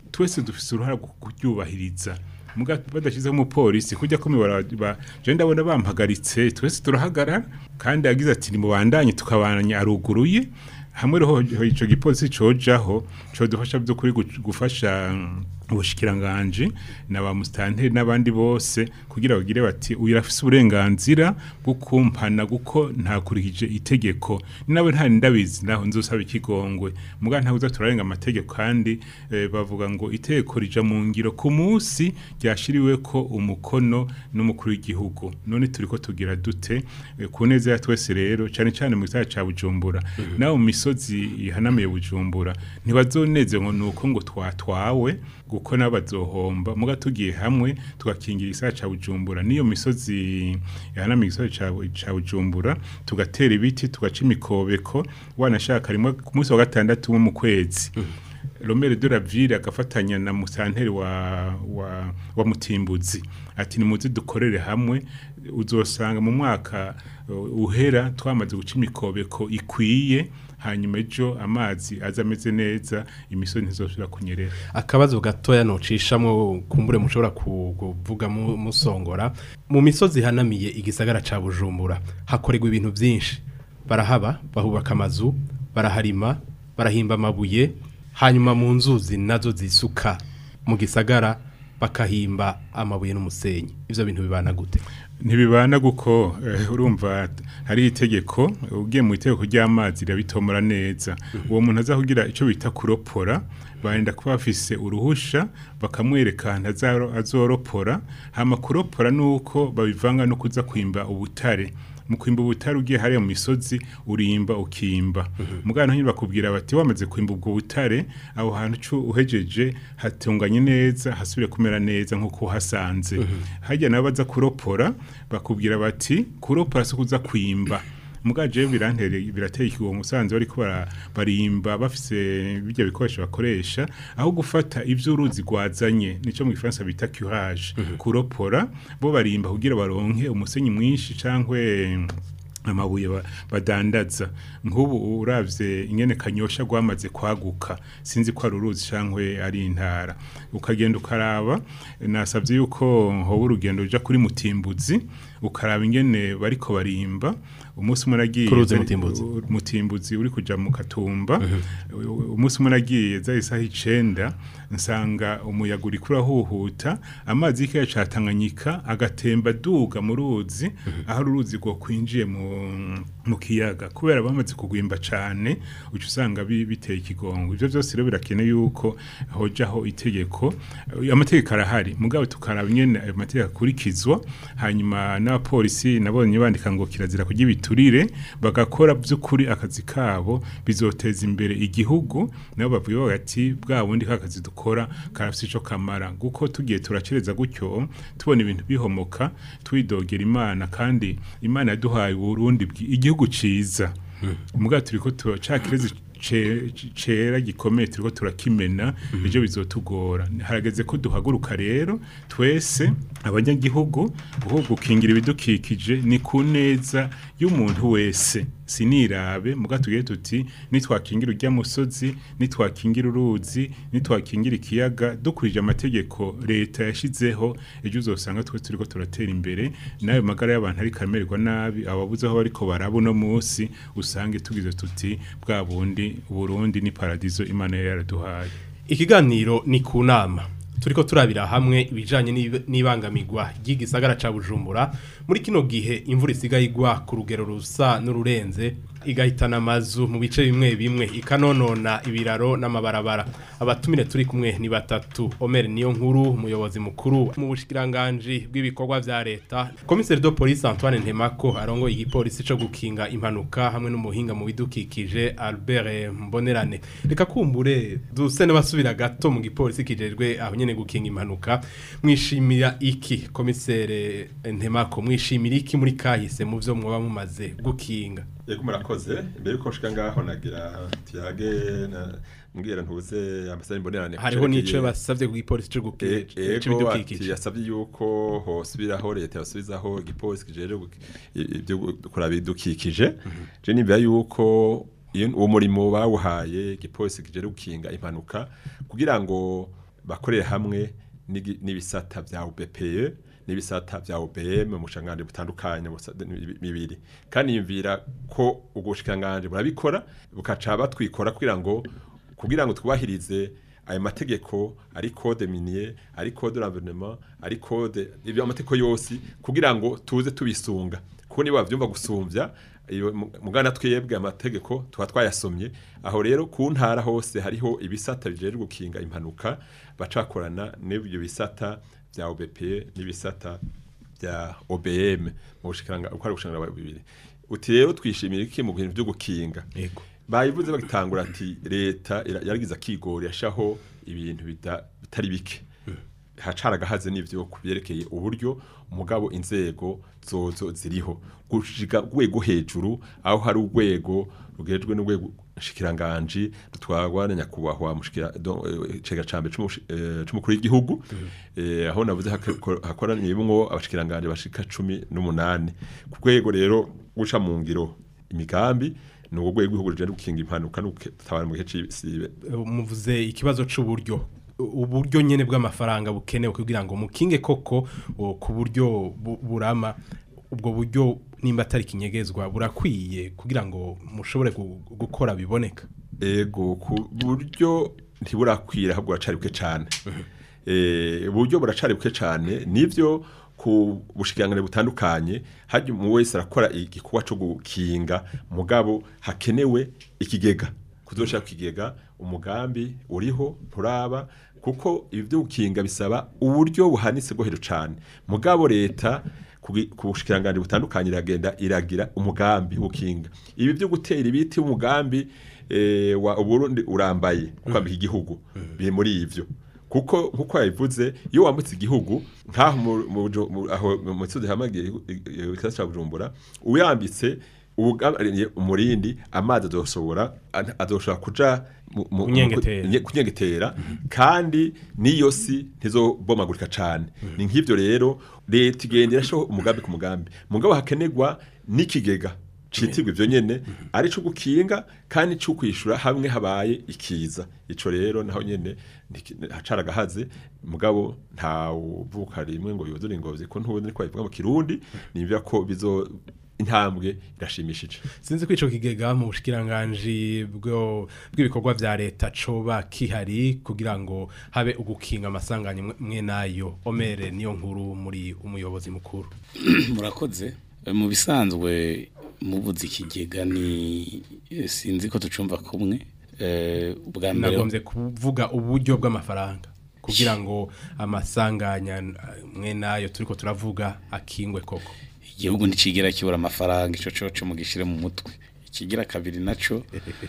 twese dufise uruhara rwo kuryubahiriza muga badashyizeho umupolisi kujya ko mibara je ndabona bampagaritse twese turahagarara kandi yagize ati nimubandanye tukabandanya aruguruye hamwe roho ico gipolisi cojaho codufasha by'ukuri gu- gufasha mm, ubushikiranganje na ba mustanteri n'abandi bose kugira bagire bati uyu arafise uburenganzira bwo kumpana guko ntakurikije itegeko ni nawe nta ndabizi naho nzosaba ikigongwe muga ntabuza turarenga amategeko kandi eh, bavuga ngo itegeko rija mu ngiro ku munsi ryashiriwe ko umukono n'umukuru w'igihugu none turiko tugira dute eh, ku neza ya twese rero cyane cyane mu gisagara ca Bujumbura nawe mu misozi ihanamiye Bujumbura ntibazoneze ngo nuko ngo twatwawe guko nabazohomba muga tugiye hamwe tugakingira isara ca Bujumbura niyo misozi ihanamiye igisagara ca- ca Bujumbura tugatera ibiti tugaca imikobeko wanashaka rimwe ku munsi wa gatandatu wo mu kwezi Romere de la Ville agafatanya na musanteri wa, wa, wa Mutimbuzi ati nimuze dukorere hamwe uzosanga mu mwaka uh, uhera twamaze guca imikobeko ikwiye hanyuma ejo amazi aza ameze neza imisozi ntizosubira kunyerera akabazo gatoya nocishamwo kumbure mushobora ku- kuvuga mu- musongora mu misozi hanamiye igisagara ca Bujumbura hakorerwa ibintu byinshi barahaba bahubaka amazu baraharima barahimba amabuye hanyuma mu nzuzi nazo zisuka mu gisagara bakahimba amabuye n'umusenyi ivyo bintu bibana gute ntibibana guko eh, urumva hari itegeko ugiye mu itegeko ry'amazi rirabitomora neza uwo muntu aza kugira icyo bita kuropora barenda kuba bafise uruhusha bakamwereka ahantu azaro- azoropora hama kuropora nuko babivanga no kuza kwimba ubutare mu kwimba ubutare ugiye hariya mu misozi urimba ukimba mugana nyine bakubwira bati wamaze kwimba ubwo butare aho hantu cu uhejeje hatunganye neza hasubire kumera neza nk'uko uhasanze hajya nabo baza kuropora bakubwira bati kuropora si kuza kwimba mugaje birantere birateye ikigongo usanze bariko bara- barimba bafise bijya bikoresho bakoresha aho gufata ivyo uruzi rwazanye nico mu gifaransa bita curage kuropora bo barimba kugira baronke umusenyi mwinshi cankwe amabuye ba- badandaza nk'ubu uravye ingene kanyosha gwamaze kwaguka sinzi ko ari uruzi cankwe ari intara ukagenda ukaraba nasabye yuko hoba urugendo ruja kuri mutimbuzi ukaraba ingene bariko barimba umunsi umwe nagiye Ku ruzi Mutimbuzi. u- mutimbuzi uri kuja mu katumba u- umunsi umwe nagiye za isaha icenda nsanga umuyaga uri kurahuhuta amazi y'ikiyaga ca Tanganyika agatemba duga mu ruzi aho uruzi rwo kwinjiye mu, mu kiyaga kubera bamaze kugwimba cane uca usanga bi- biteye ikigongo ivyo vyose rero birakeneye yuko hojaho itegeko Eh, amategeko arahari mugabo tukaraba ingene ayo mategeko akurikizwa hanyuma n'abapolisi nabonye bandika ngo kirazira kurya ibiturire bagakora by'ukuri akazi kabo bizoteza imbere igihugu nabo bavuga bati bwa bundi kakazi dukora karafite ico kamara guko tugiye turacereza gutyo tubona ibintu bihomoka twidogera imana kandi imana yaduhaye uburundi bwi- igihugu ciza mugabo turiko turacakirezi ce- cera gikomeye turiko turakimena ejo bizotugora harageze ko duhaguruka rero twese abanyagihugu guho gukingira ibidukikije ni ku neza y'umuntu wese sinirabe muga tugiye tuti nitwakingira urya musozi nitwakingira uruzi nitwakingira ikiyaga dukurije amategeko leta yashizeho ejo uzosanga twe turiko turatera imbere nayo magara y'abantu ariko amererwa nabi ababuze aho bariko baraba uno munsi usange tugize tuti bwa bundi Burundi ni paradizo Imana yari yaraduhaye ikiganiro ni ku nama turiko turabira hamwe ibijanye n'ib- n'ibangamirwa ry'igisagara ca Bujumbura muri kino gihe imvura isigaye igwa ku rugero rusa n'ururenze igahitana amazu mu bice bimwe bimwe ikanonona ibiraro n'amabarabara abatumire turi kumwe ni batatu Omer niyo nkuru umuyobozi mukuru mu bushikiranganje bw'ibikorwa vya leta komiseri de police Antoine Ntemako arongoye igipolisi co gukinga impanuka hamwe n'umuhinga mu bidukikije Albert Mbonerane reka kumbure duse n'abasubira gato mu gipolisi kijejwe aho nyene gukinga impanuka mwishimira iki komisere Ntemako mwishimira iki muri kahise mu vyo mwoba mumaze gukinga yego murakoze mbere yuko nshika ngaho nagira tuyage na mbwira ntuze ambasade mbonerane hariho nico basavye ku gipolisi co gukinga ego ati c'ibidukikije yasabye yuko hosubiraho leta yasubizaho igipolisi kijeje guki- i- ibyo kuraba ibidukikije je nibya yuko iyo uwo murimo bawuhaye igipolisi kijeje gukinga impanuka kugira ngo bakorera hamwe n'igi- n'ibisata vya UBPE n'ibisata vya OBM mu bushanganje butandukanye busa- bibiri kandi yumvira ko ubwo bushikanganje burabikora bukaca batwikora kugira ngo kugira ngo twubahirize ayo mategeko ari code minier ari code l'environnement ari code ibyo amategeko yose kugira ngo tuze tubisunga kuko niba bavyumva gusumvya iyo mu- mugana twebwe amategeko tuba twayasomye aho rero ku ntara hose hariho ibisata bijejwe gukinga impanuka bacakorana n'ibyo bisata vya OBP n'ibisata vya OBM mu bushikiranga uko ari ubushikiranga bibiri uti rero twishimira iki mu bintu byo gukinga Yego. bayivuze bagitangura ati leta ira- yaragize akigori yashaho ibintu bita- bitari bike hacaragahaze n'ivyo kubyerekeye uburyo mugabo inzego zozo ziriho gushiga rwego hejuru aho hari urwego rugejwe n'urwego shikiranganji rutwagwa na nyakubahwa mushikira do- eh, cega cambe c'umushi- eh, c'umukuru w'igihugu eh, aho navuze hako- hakoraniyemwo abashikiranganje bashika cumi n'umunani ku rwego rero guca mu ngiro imigambi ni urwo rwego rw'igihugu rujejwe gukinga impanuka no gutabara mu gihe c'isibe muvuze ikibazo c'uburyo uburyo nyene bw'amafaranga bukenewe kugira ngo mukinge koko o, ku buryo bu- burama ubwo buryo nimba atari kinyegezwa burakwiye kugira ngo mushobore gu- gukora biboneka ego ku buryo ntiburakwira ahubwo buracari buke cane eh uburyo buracari buke cane nivyo ku bushikirangane butandukanye haje mu wese arakora igikorwa cyo gukinga mugabo hakenewe ikigega kuzoshaka ikigega umugambi uriho nturaba kuko ibi byo gukinga bisaba uburyo buhanitse bwo hejuru cane mugabo leta kugi- ku bushikiranganje butandukanye iragenda iragira umugambi wo gukinga ibi byo gutera ibiti umugambi eh, wa Burundi urambaye kwambika igihugu biri muri ivyo kuko nkuko yabivuze iyo wambutse igihugu nkaho mu- mu Buju- mu- aho mu misozi hamagiye ikasa ca Bujumbura uyambitse ubugabariye umurindi amazi azoshobora azoshobora kuja mu- mu- Kunyengetera. nye- kunyengetera kandi niyo si ntizobomagurika cane ni nk'ivyo rero leta igenda irashaho umugambi ku mugambi mugabo hakenerwa n'ikigega citirwa ivyo nyene ari co gukinga kandi co kwishura hamwe habaye ikiza ico rero naho nyene ndiki- hacaragahaze mugabo nta uvuka rimwe ngo yuzure ingobyi ko ntubundi niko bivuga mu kirundi nimvya ko bizo intambwe irashimishije sinzi ko ico kigega mu bushikiranganji bwo bw'ibikorwa vya leta coba kihari kugira ngo habe ugukinga amasanganya mwe- mwe nayo omere niyo nkuru muri umuyobozi mukuru murakoze mu bisanzwe mubuze ikigega ni sinzi ko tucumva kumwe Eh, ubwa mbere nagombye kuvuga uburyo bw'amafaranga kugira ngo amasanganya eh, mwe nayo turiko turavuga akingwe koko igihugu ntikigera kibura amafaranga ico coco mugishire mu mutwe ikigira kabiri naco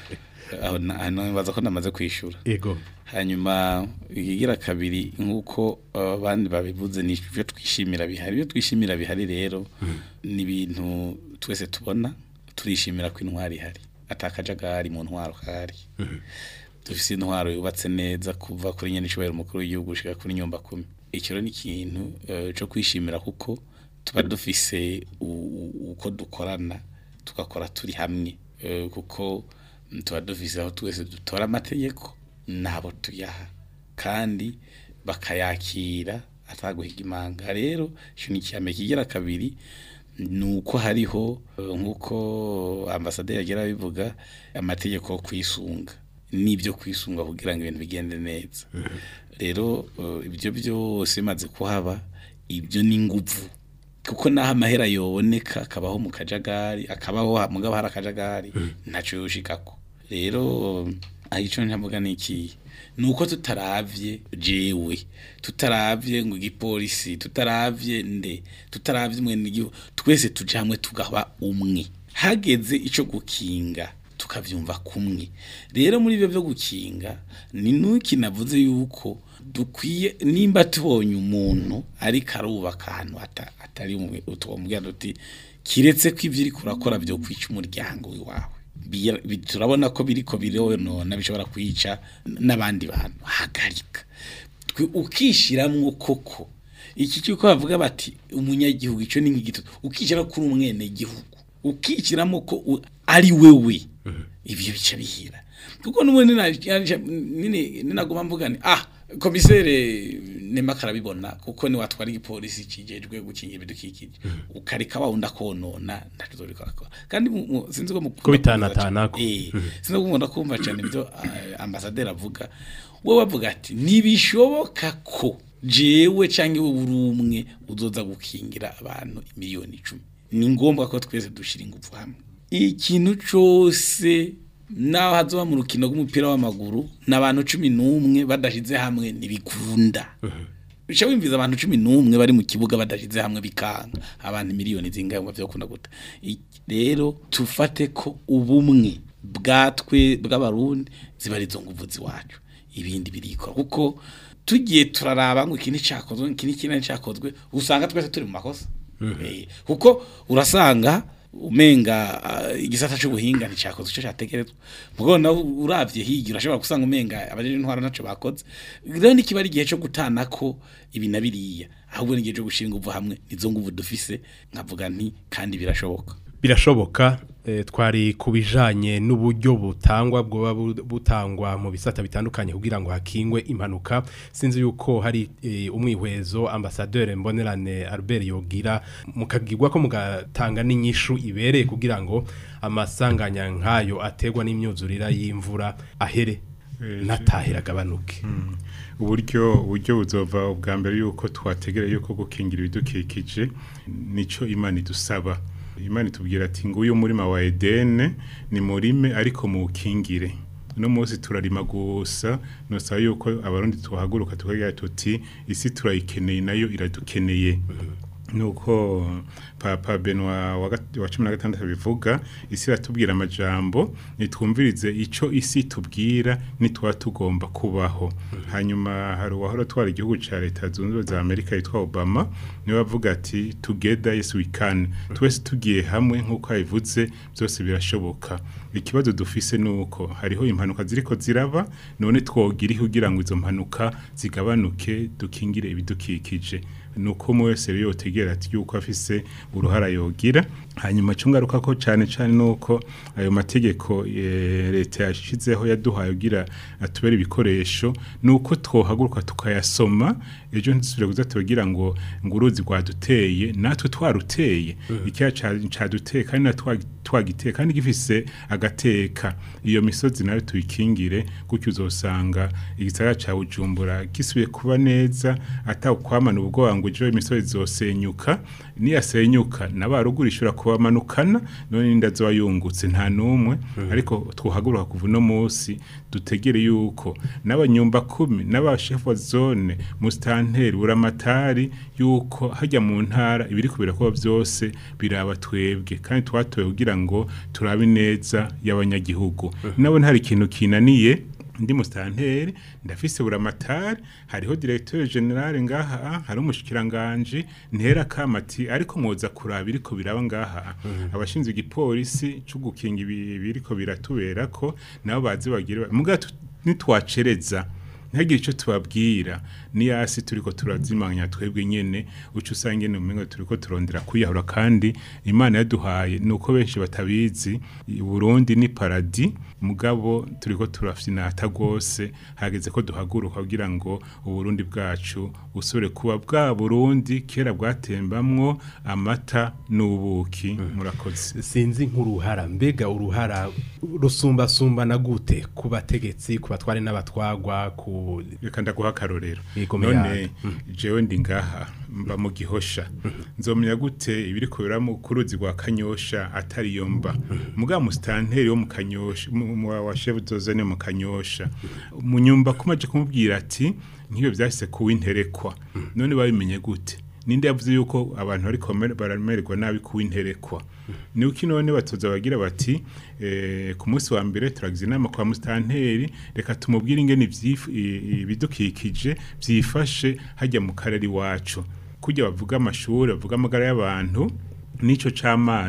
aho na- hano baza ko namaze kwishura ego hanyuma ikigira kabiri nk'uko uh, abandi babivuze ni ibyo twishimira bihari ibyo twishimira bihari rero ni ibintu twese tubona turishimira ko intwari ihari atakajagari mu ntwaro kahari dufise intwaro yubatse neza kuva kuri nyene icubahiro umukuru w'igihugu gushika kuri nyumba kumi icyo rero ni ikintu uh, co kwishimira kuko tuba dufise u- u- uko dukorana tugakora turi hamwe Eh, kuko mm, tuba dufise aho twese dutora amategeko nabo tuyaha kandi bakayakira ataguhiga imanga rero ico ni icyame kigira kabiri nuko hariho eh, nkuko ambasaderi yagira bivuga amategeko yo kwisunga n'ibyo kwisunga kugira ngo ibintu bigende neza rero eh, ibyo byose bimaze kuhaba ibyo ni nguvu kuko naho amahera yoboneka akabaho mu kajagari akabaho ha- mugabo hari akajagari ntaco yoshikako rero aho ico ntavuga ni iki ni uko tutaravye jewe tutaravye ngo igipolisi tutaravye nde tutaravye mwene igihugu twese tuja hamwe tugaba umwe hageze ico gukinga tukavyumva kumwe rero muri ibyo byo gukinga ni nuki navuze yuko dukwiye nimba tubonye umuntu ariko arubaka ahantu ata- atari umwe utwomubwira duti kiretse ko ibyo uri kurakora byo kwica umuryango wawe Bira- bi- turabona ko biriko bironona bishobora kwica n'abandi bantu hagarika Twe- ukishiramwo koko iki cyuko bavuga bati umunyagihugu ico ni nk'igito ukishyira kuri umwene gihugu ukishyiramo ko u- ari wewe ibyo bica bihira kuko n'ubundi nina- nina- ninaguma mvuga ni ah komisere nema karabibona kuko ni watwara igipolisi kijejwe gukingira ibidukikije ukareka wa unda konona ntacyo bikora kandi mu- mu- sinzi ko mu Ko bitanatanako. eh sinzi ko mukunda kumva cyane ibyo ah, ambasaderi avuga we bavuga ati ntibishoboka ko jewe cyangwa iwe uri umwe uzoza gukingira abantu miliyoni icumi ni ngombwa ko twese dushira ingufu hamwe ikintu cyose naho hazoba mu rukino rw'umupira w'amaguru n'abantu cumi n'umwe badashize hamwe ntibikunda uca wimviza abantu cumi n'umwe bari mu kibuga badashize hamwe bikanga abantu miliyoni zingahe ngo vyokunda gute I- rero tufate ko ubumwe bwatwe bw'abarundi ziba ari zo nguvu ziwacu ibindi birikora kuko tugiye turaraba ngo iki nticakozwe iki n'iki nticakozwe usanga twese turi mu makosa Eh, kuko urasanga umenga ah, igisata cy'ubuhinga nticyakoze icyo cyategerezwa mugo nawe uravye hirya urashobora gusanga umenga abajeje intwaro naco bakoze rero nikiba ari igihe cyo gutana ko ibi na biriya ahubwo ni igihe cyo gushira ingufu hamwe nizo nguvu dufise nkavuga nti kandi birashoboka birashoboka eh, twari ku bijanye n'uburyo butangwa bwoba bu- butangwa mu bisata bitandukanye kugira ngo hakingwe impanuka sinzi yuko hari eh, umwihwezo ambassadeur mbonerane Albert yogira mukagirwa ko mugatanga n'inyishu ibereye kugira ngo amasanganya nkayo ategwa n'imyuzurira y'imvura ahere natahera agabanuke uburyo uburyo buzova ubwa mbere yuko twategereye yuko gukingira ibidukikije nico imana idusaba imana itubwira ati nguyu murima wa edene ni murime ariko muwukingire uno munsi turarima gusa nosaba yuko abarundi tuhaguruka tukagira tuti isi turayikeneye nayo iradukeneye nuko papa benwa wa gat- wa cumi na gatandatu bivuga isi iratubwira amajambo nitwumvirize ico isi tubwira nitwa tugomba kubaho hanyuma hari uwahora twara igihugu ca leta zunze ubumwe za amerika yitwa obama niwe avuga ati together yes we can twese tugiye hamwe nk'uko yabivuze byose birashoboka ikibazo dufise nuko hariho impanuka ziriko ziraba none twogira iki kugira ngo izo mpanuka zigabanuke dukingire ibidukikije nuko umwe wese rero yotegera ati yuko afise uruhara yogira hanyuma cyo ngaruka ko cyane cyane nuko ayo mategeko eh, leta yashizeho yaduhaye kugira atubere ibikoresho nuko twohaguruka tukayasoma ejo ntidusubire kuza tugira ngo ngo uruzi rwaduteye natwe twaruteye icyaha ca- caduteye kandi natwe twa- twagiteye kandi gifise agateka iyo misozi nayo tuyikingire gutyo uzosanga igisagara ca Bujumbura gisubiye kuba neza atakwamana ubwoba ngo ejo imisozi zosenyuka niyasenyuka n'abaruguru ishobora kubamanukana none ninda zoba yungutse nta numwe ariko twohaguruka kuva uno munsi dutegere yuko n'abanyumba kumi n'abashefu wa zone mustanteri uramatari yuko hajya mu ntara ibiri kubirakorwa byose biraba twebwe kandi twatoye kugira ngo turabe neza y'abanyagihugu nabo ntari ikintu kinaniye ndi mustanteri ndafise buramatari hariho directeur general ngaha hari umushikiranganje ntera kamati ariko mwoza kuraba iriko biraba ngaha abashinzwe igipolisi cyo gukinga ibi- biriko biratubera ko nabo bazi bagire muga tu- nitwacereza ntihagire icyo tubabwira ni hasi turiko turazimanya twebwe nyene uca usanga nyene umengo turiko turondera kwiyahura kandi imana yaduhaye nuko benshi batabizi i Burundi ni paradi mugabo turiko turafyinata rwose hageze ko duhaguruka kugira ngo uburundi bwacu busubire kuba bwa Burundi kera bwatembamwo amata n'ubuki murakoze sinzi nk'uruhara mbega uruhara rusumbasumbana gute ku bategetsi ku batware n'abatwagwa ku reka ndaguha akarorero Yego, none muyanga. jewe ndi ngaha mba mu gihosha nzomenya gute ibiri kubera mu kuruzi rwa kanyosha atari yo mba muga mustanteri wo mu kanyosha mu- mu- wa chef dozane mu kanyosha munyumba kumaje kumubwira ati nk'iyo byahise kuwinterekwa none babimenye gute ninde yavuze yuko abantu bariko baramererwa nabi kuwinterekwa ni uko none batoza bagira bati eh, ku munsi wa mbere turagize inama kwa mustanteri reka tumubwire ingene ivyif- i- ibidukikije byifashe hajya mu karere iwacu kujya bavuga amashuri bavuga amagara y'abantu n'ico c'amazi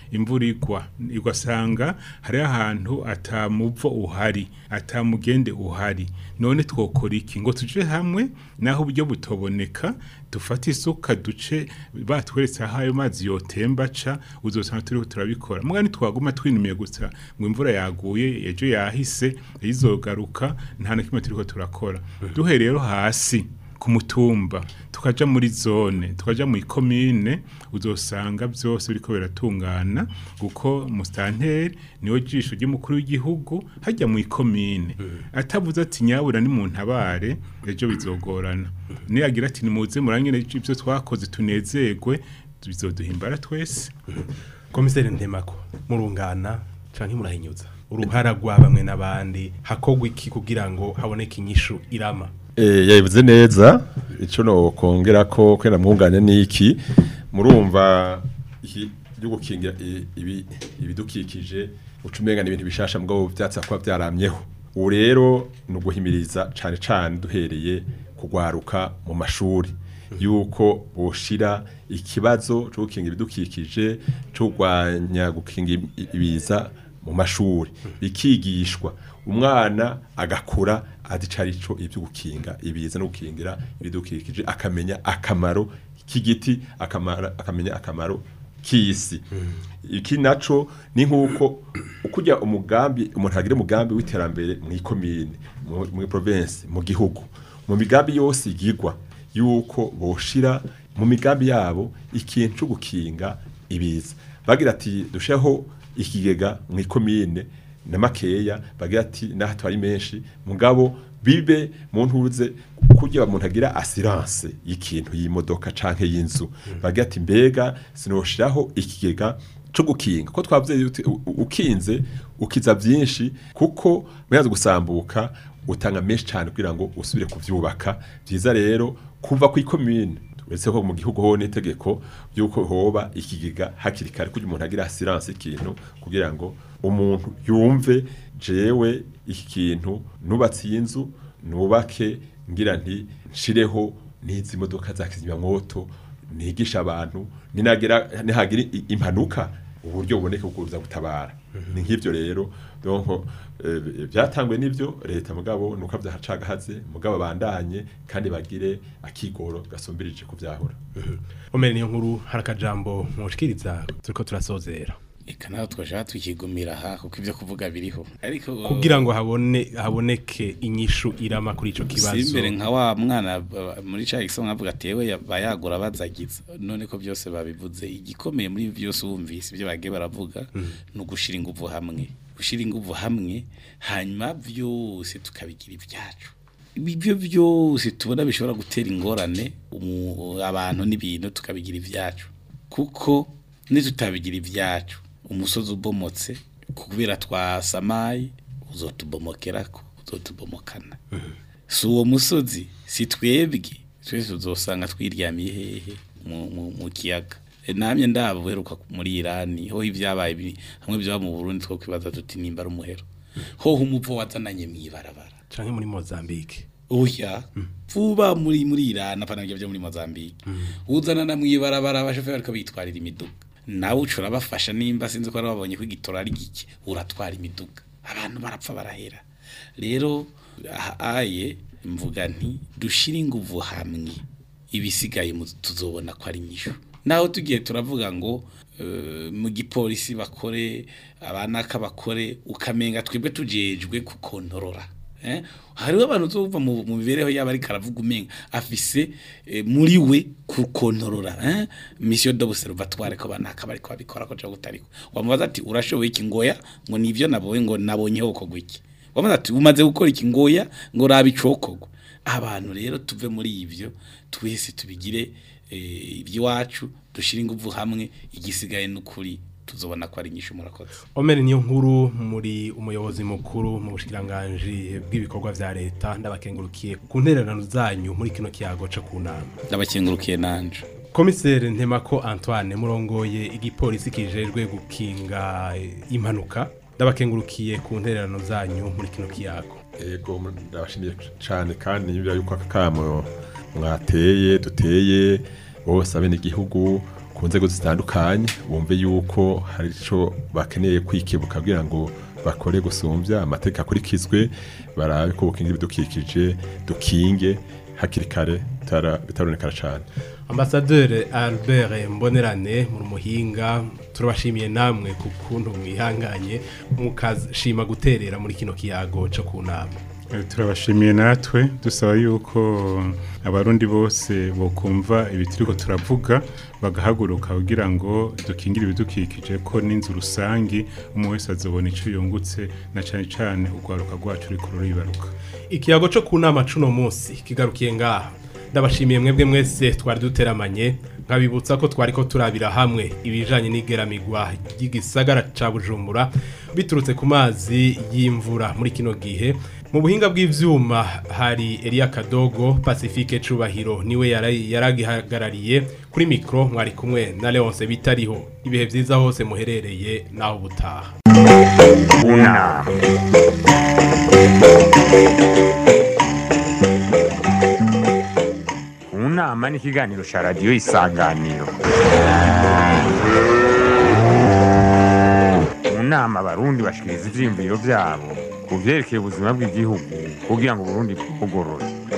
imvura igwa ugasanga hariho ahantu atamuvo uhari atamugende uhari none twokora iki ngo tuje hamwe naho uburyo butoboneka dufate isuka duce batweretse aho ayo mazi yotemba aca uzosanga turiho turabikora muga ntitwaguma twinumiye gusa ngo imvura yaguye ejo yahise izogaruka nta na kimwe turiko turakora duhereye rero hasi ku mutumba tukaja muri zone tukaja mu ikomine uzosanga byose biriko biratungana kuko mustanteri niwe jisho ry'umukuru w'igihugu hajya mu ikomine atavuze ati nyabura ni mu ntabare ejo bizogorana niyagira ati nimuze murangire ibyo twakoze tunezerwe bizoduhimbara twese komiseri ntemako murungana canke murahinyuza uruhara rwa bamwe n'abandi hakogwa iki kugira ngo haboneke inyishu irama Eh, yabivuze neza ico no kongera ko kwenda mwungane niki murumva iki byo gukingira i- ibi ibidukikije ucumenga n'ibintu bishasha mugabo vyatsa kwa byaramyeho ubu rero ni uguhimiriza cane cane duhereye kugwaruka mu mashuri yuko boshira ikibazo cyo gukinga ibidukikije cyo kurwanya gukinga ibi- ibiza mu mashuri bikigishwa umwana agakura azi ico ibyo gukinga ibiza no gukingira ibidukikije akamenya akamaro k'igiti akamara- akamenya akamaro k'isi iki naco ni nk'uko ukujya umugambi umuntu agira umugambi w'iterambere mu ikomine mu mu province mu gihugu mu migambi yose igirwa yuko boshira mu migambi yabo ikintu cyo gukinga ibiza bagira ati dusheho ikigega mu ikomine na makeya bagira ati naho twari menshi mugabo bibe mu ntuze kugira umuntu agira assurance y'ikintu y'imodoka canke y'inzu bagira ati mbega sinoshiraho ikigega cyo gukinga ko twavuze yuti u- u- ukinze ukiza byinshi kuko muyaze gusambuka utanga menshi cyane kugira ngo usubire kuvyubaka byiza rero kuva ku ikomine uretse ko mu gihugu ho n'itegeko yuko hoba ikigega hakiri kare kugira umuntu agira assurance ikintu kugira ngo umuntu yumve jewe iki kintu nubatse iyi nzu nubake ngira nti nshireho n'izi modoka za kizimyamwoto nigisha abantu ninagira nihagira i- impanuka uburyo buboneka bwo kuza gutabara ni nk'ivyo rero donc eh, byatangwe n'ivyo leta mugabo nuko vyahacagahaze mugabo bandanye kandi bagire akigoro gasombirije kuvyahura omeri niyo nkuru hari akajambo mwoshikiriza turiko turasozera eka naho twashaka tukigumira aha kuko ibyo kuvuga biriho ariko kugira ngo habone haboneke inyishu irama kuri ico kibazo simbere nka wa mwana uh, muri ca gisonga avuga ati yewe bayagura bazagiza none ko byose babivuze igikomeye muri byose wumvise ibyo bagiye baravuga ni ugushira inguvu hamwe gushira inguvu hamwe hanyuma byose tukabigira ibyacu ibyo byose tubona bishobora gutera ingorane umu- abantu n'ibintu tukabigira ibyacu kuko nitutabigira ibyacu umusozi ubomotse kubera twasamaye uzotubomokerako uzotubomokana si uwo musozi si twebwe twese uzosanga twiryamiye hehe mu- mu mu kiyaga E, namye ndaba uheruka muri irani ho ibyabaye biri hamwe byaba mu burundi two kwibaza tuti nimba ari umuhero hoho umuvo wazananye mw'ibarabara canke muri Mozambique oya vuba muri muri irani apana byo muri mozambique uzana na mwibarabara abashoferi bariko bitwarira imiduga nawe uca urabafasha nimba sinzi ko ari babonye ko igitora ari gike uratwara imiduga abantu barapfa barahera rero aha aye mvuga nti dushire inguvu hamwe ibisigaye mu- tuzobona ko ari nyishu naho tugiye turavuga ngo eh, mu gipolisi bakore abanaka bakore ukamenga twebwe tujejwe kukontorora eh? hariho abantu uzova mu mu mibereho yabo ariko aravuga umenga afise eh, muri we kukontorora eh? mission d'observatoire ko banaka bariko babikora ko cyo gutariko wamubaza ati urashoboye iki ngoya ngo nivyo nabonye ngo nabonyeho ko gwiki wamubaza ati umaze gukora iki ngoya ngo raba icokogwa abantu rero tuve muri ivyo twese tubigire eh, iby'iwacu dushire inguvu hamwe igisigaye n'ukuri tuzobona ko ari nyinshi murakoze omeri niyo nkuru muri umuyobozi mukuru mu bushikiranganji bw'ibikorwa vya leta ndabakengurukiye ku ntererano zanyu muri kino kiyago co ku nama ndabakengurukiye nanje komiseri ntemako antoine murongoye igipolisi kijejwe gukinga eh, impanuka ndabakengurukiye ku ntererano zanyu muri kino kiyago ego ndabashimiye cyane kandi nyumvira yuko aka kamo mwateye duteye bose abene igihugu ku nzego zitandukanye bumve yuko hari ico bakeneye kwikebuka kugira ngo bakore gusumbya amategeko akurikizwe barabe ko bukingira ibidukikije dukinge hakiri kare bitara- bitaronekana cane Ambassadeur Albert Mbonerane mu muhinga turabashimiye namwe ku kuntu mwihanganye mukashima guterera muri kino kiyago cyo kunama Eh, turabashimiye natwe dusaba yuko abarundi bose bokumva ibituriko turavuga bagahaguruka kugira ngo dukingire ibidukikije ko n'inzu rusangi umwe wese azobona ico yungutse na cane cane urwaruka rwacu ruriko ruribaruka ikiyago cyo kunama cuno munsi kigarukiye ngaha ndabashimiye mwebwe mwese twari duteramanye nkabibutsa ko twari ko turabira hamwe ibijanye n'igeramigwa ry'igisagara ca Bujumbura biturutse ku mazi y'imvura muri kino gihe mu buhinga bw'ivyuma hari Elia Kadogo Pacifique Cubahiro niwe yara- yaragihagarariye kuri mikro mwari kumwe na Leonce bitariho ibihe vyiza hose muherereye naho butaha unama unama ni ikiganiro cya radiyo isanganiro mu nama abarundi bashikiriza ivyiyumviro vyabo ku vyerekeye ubuzima bw'igihugu kugira ngo uburundi bugorore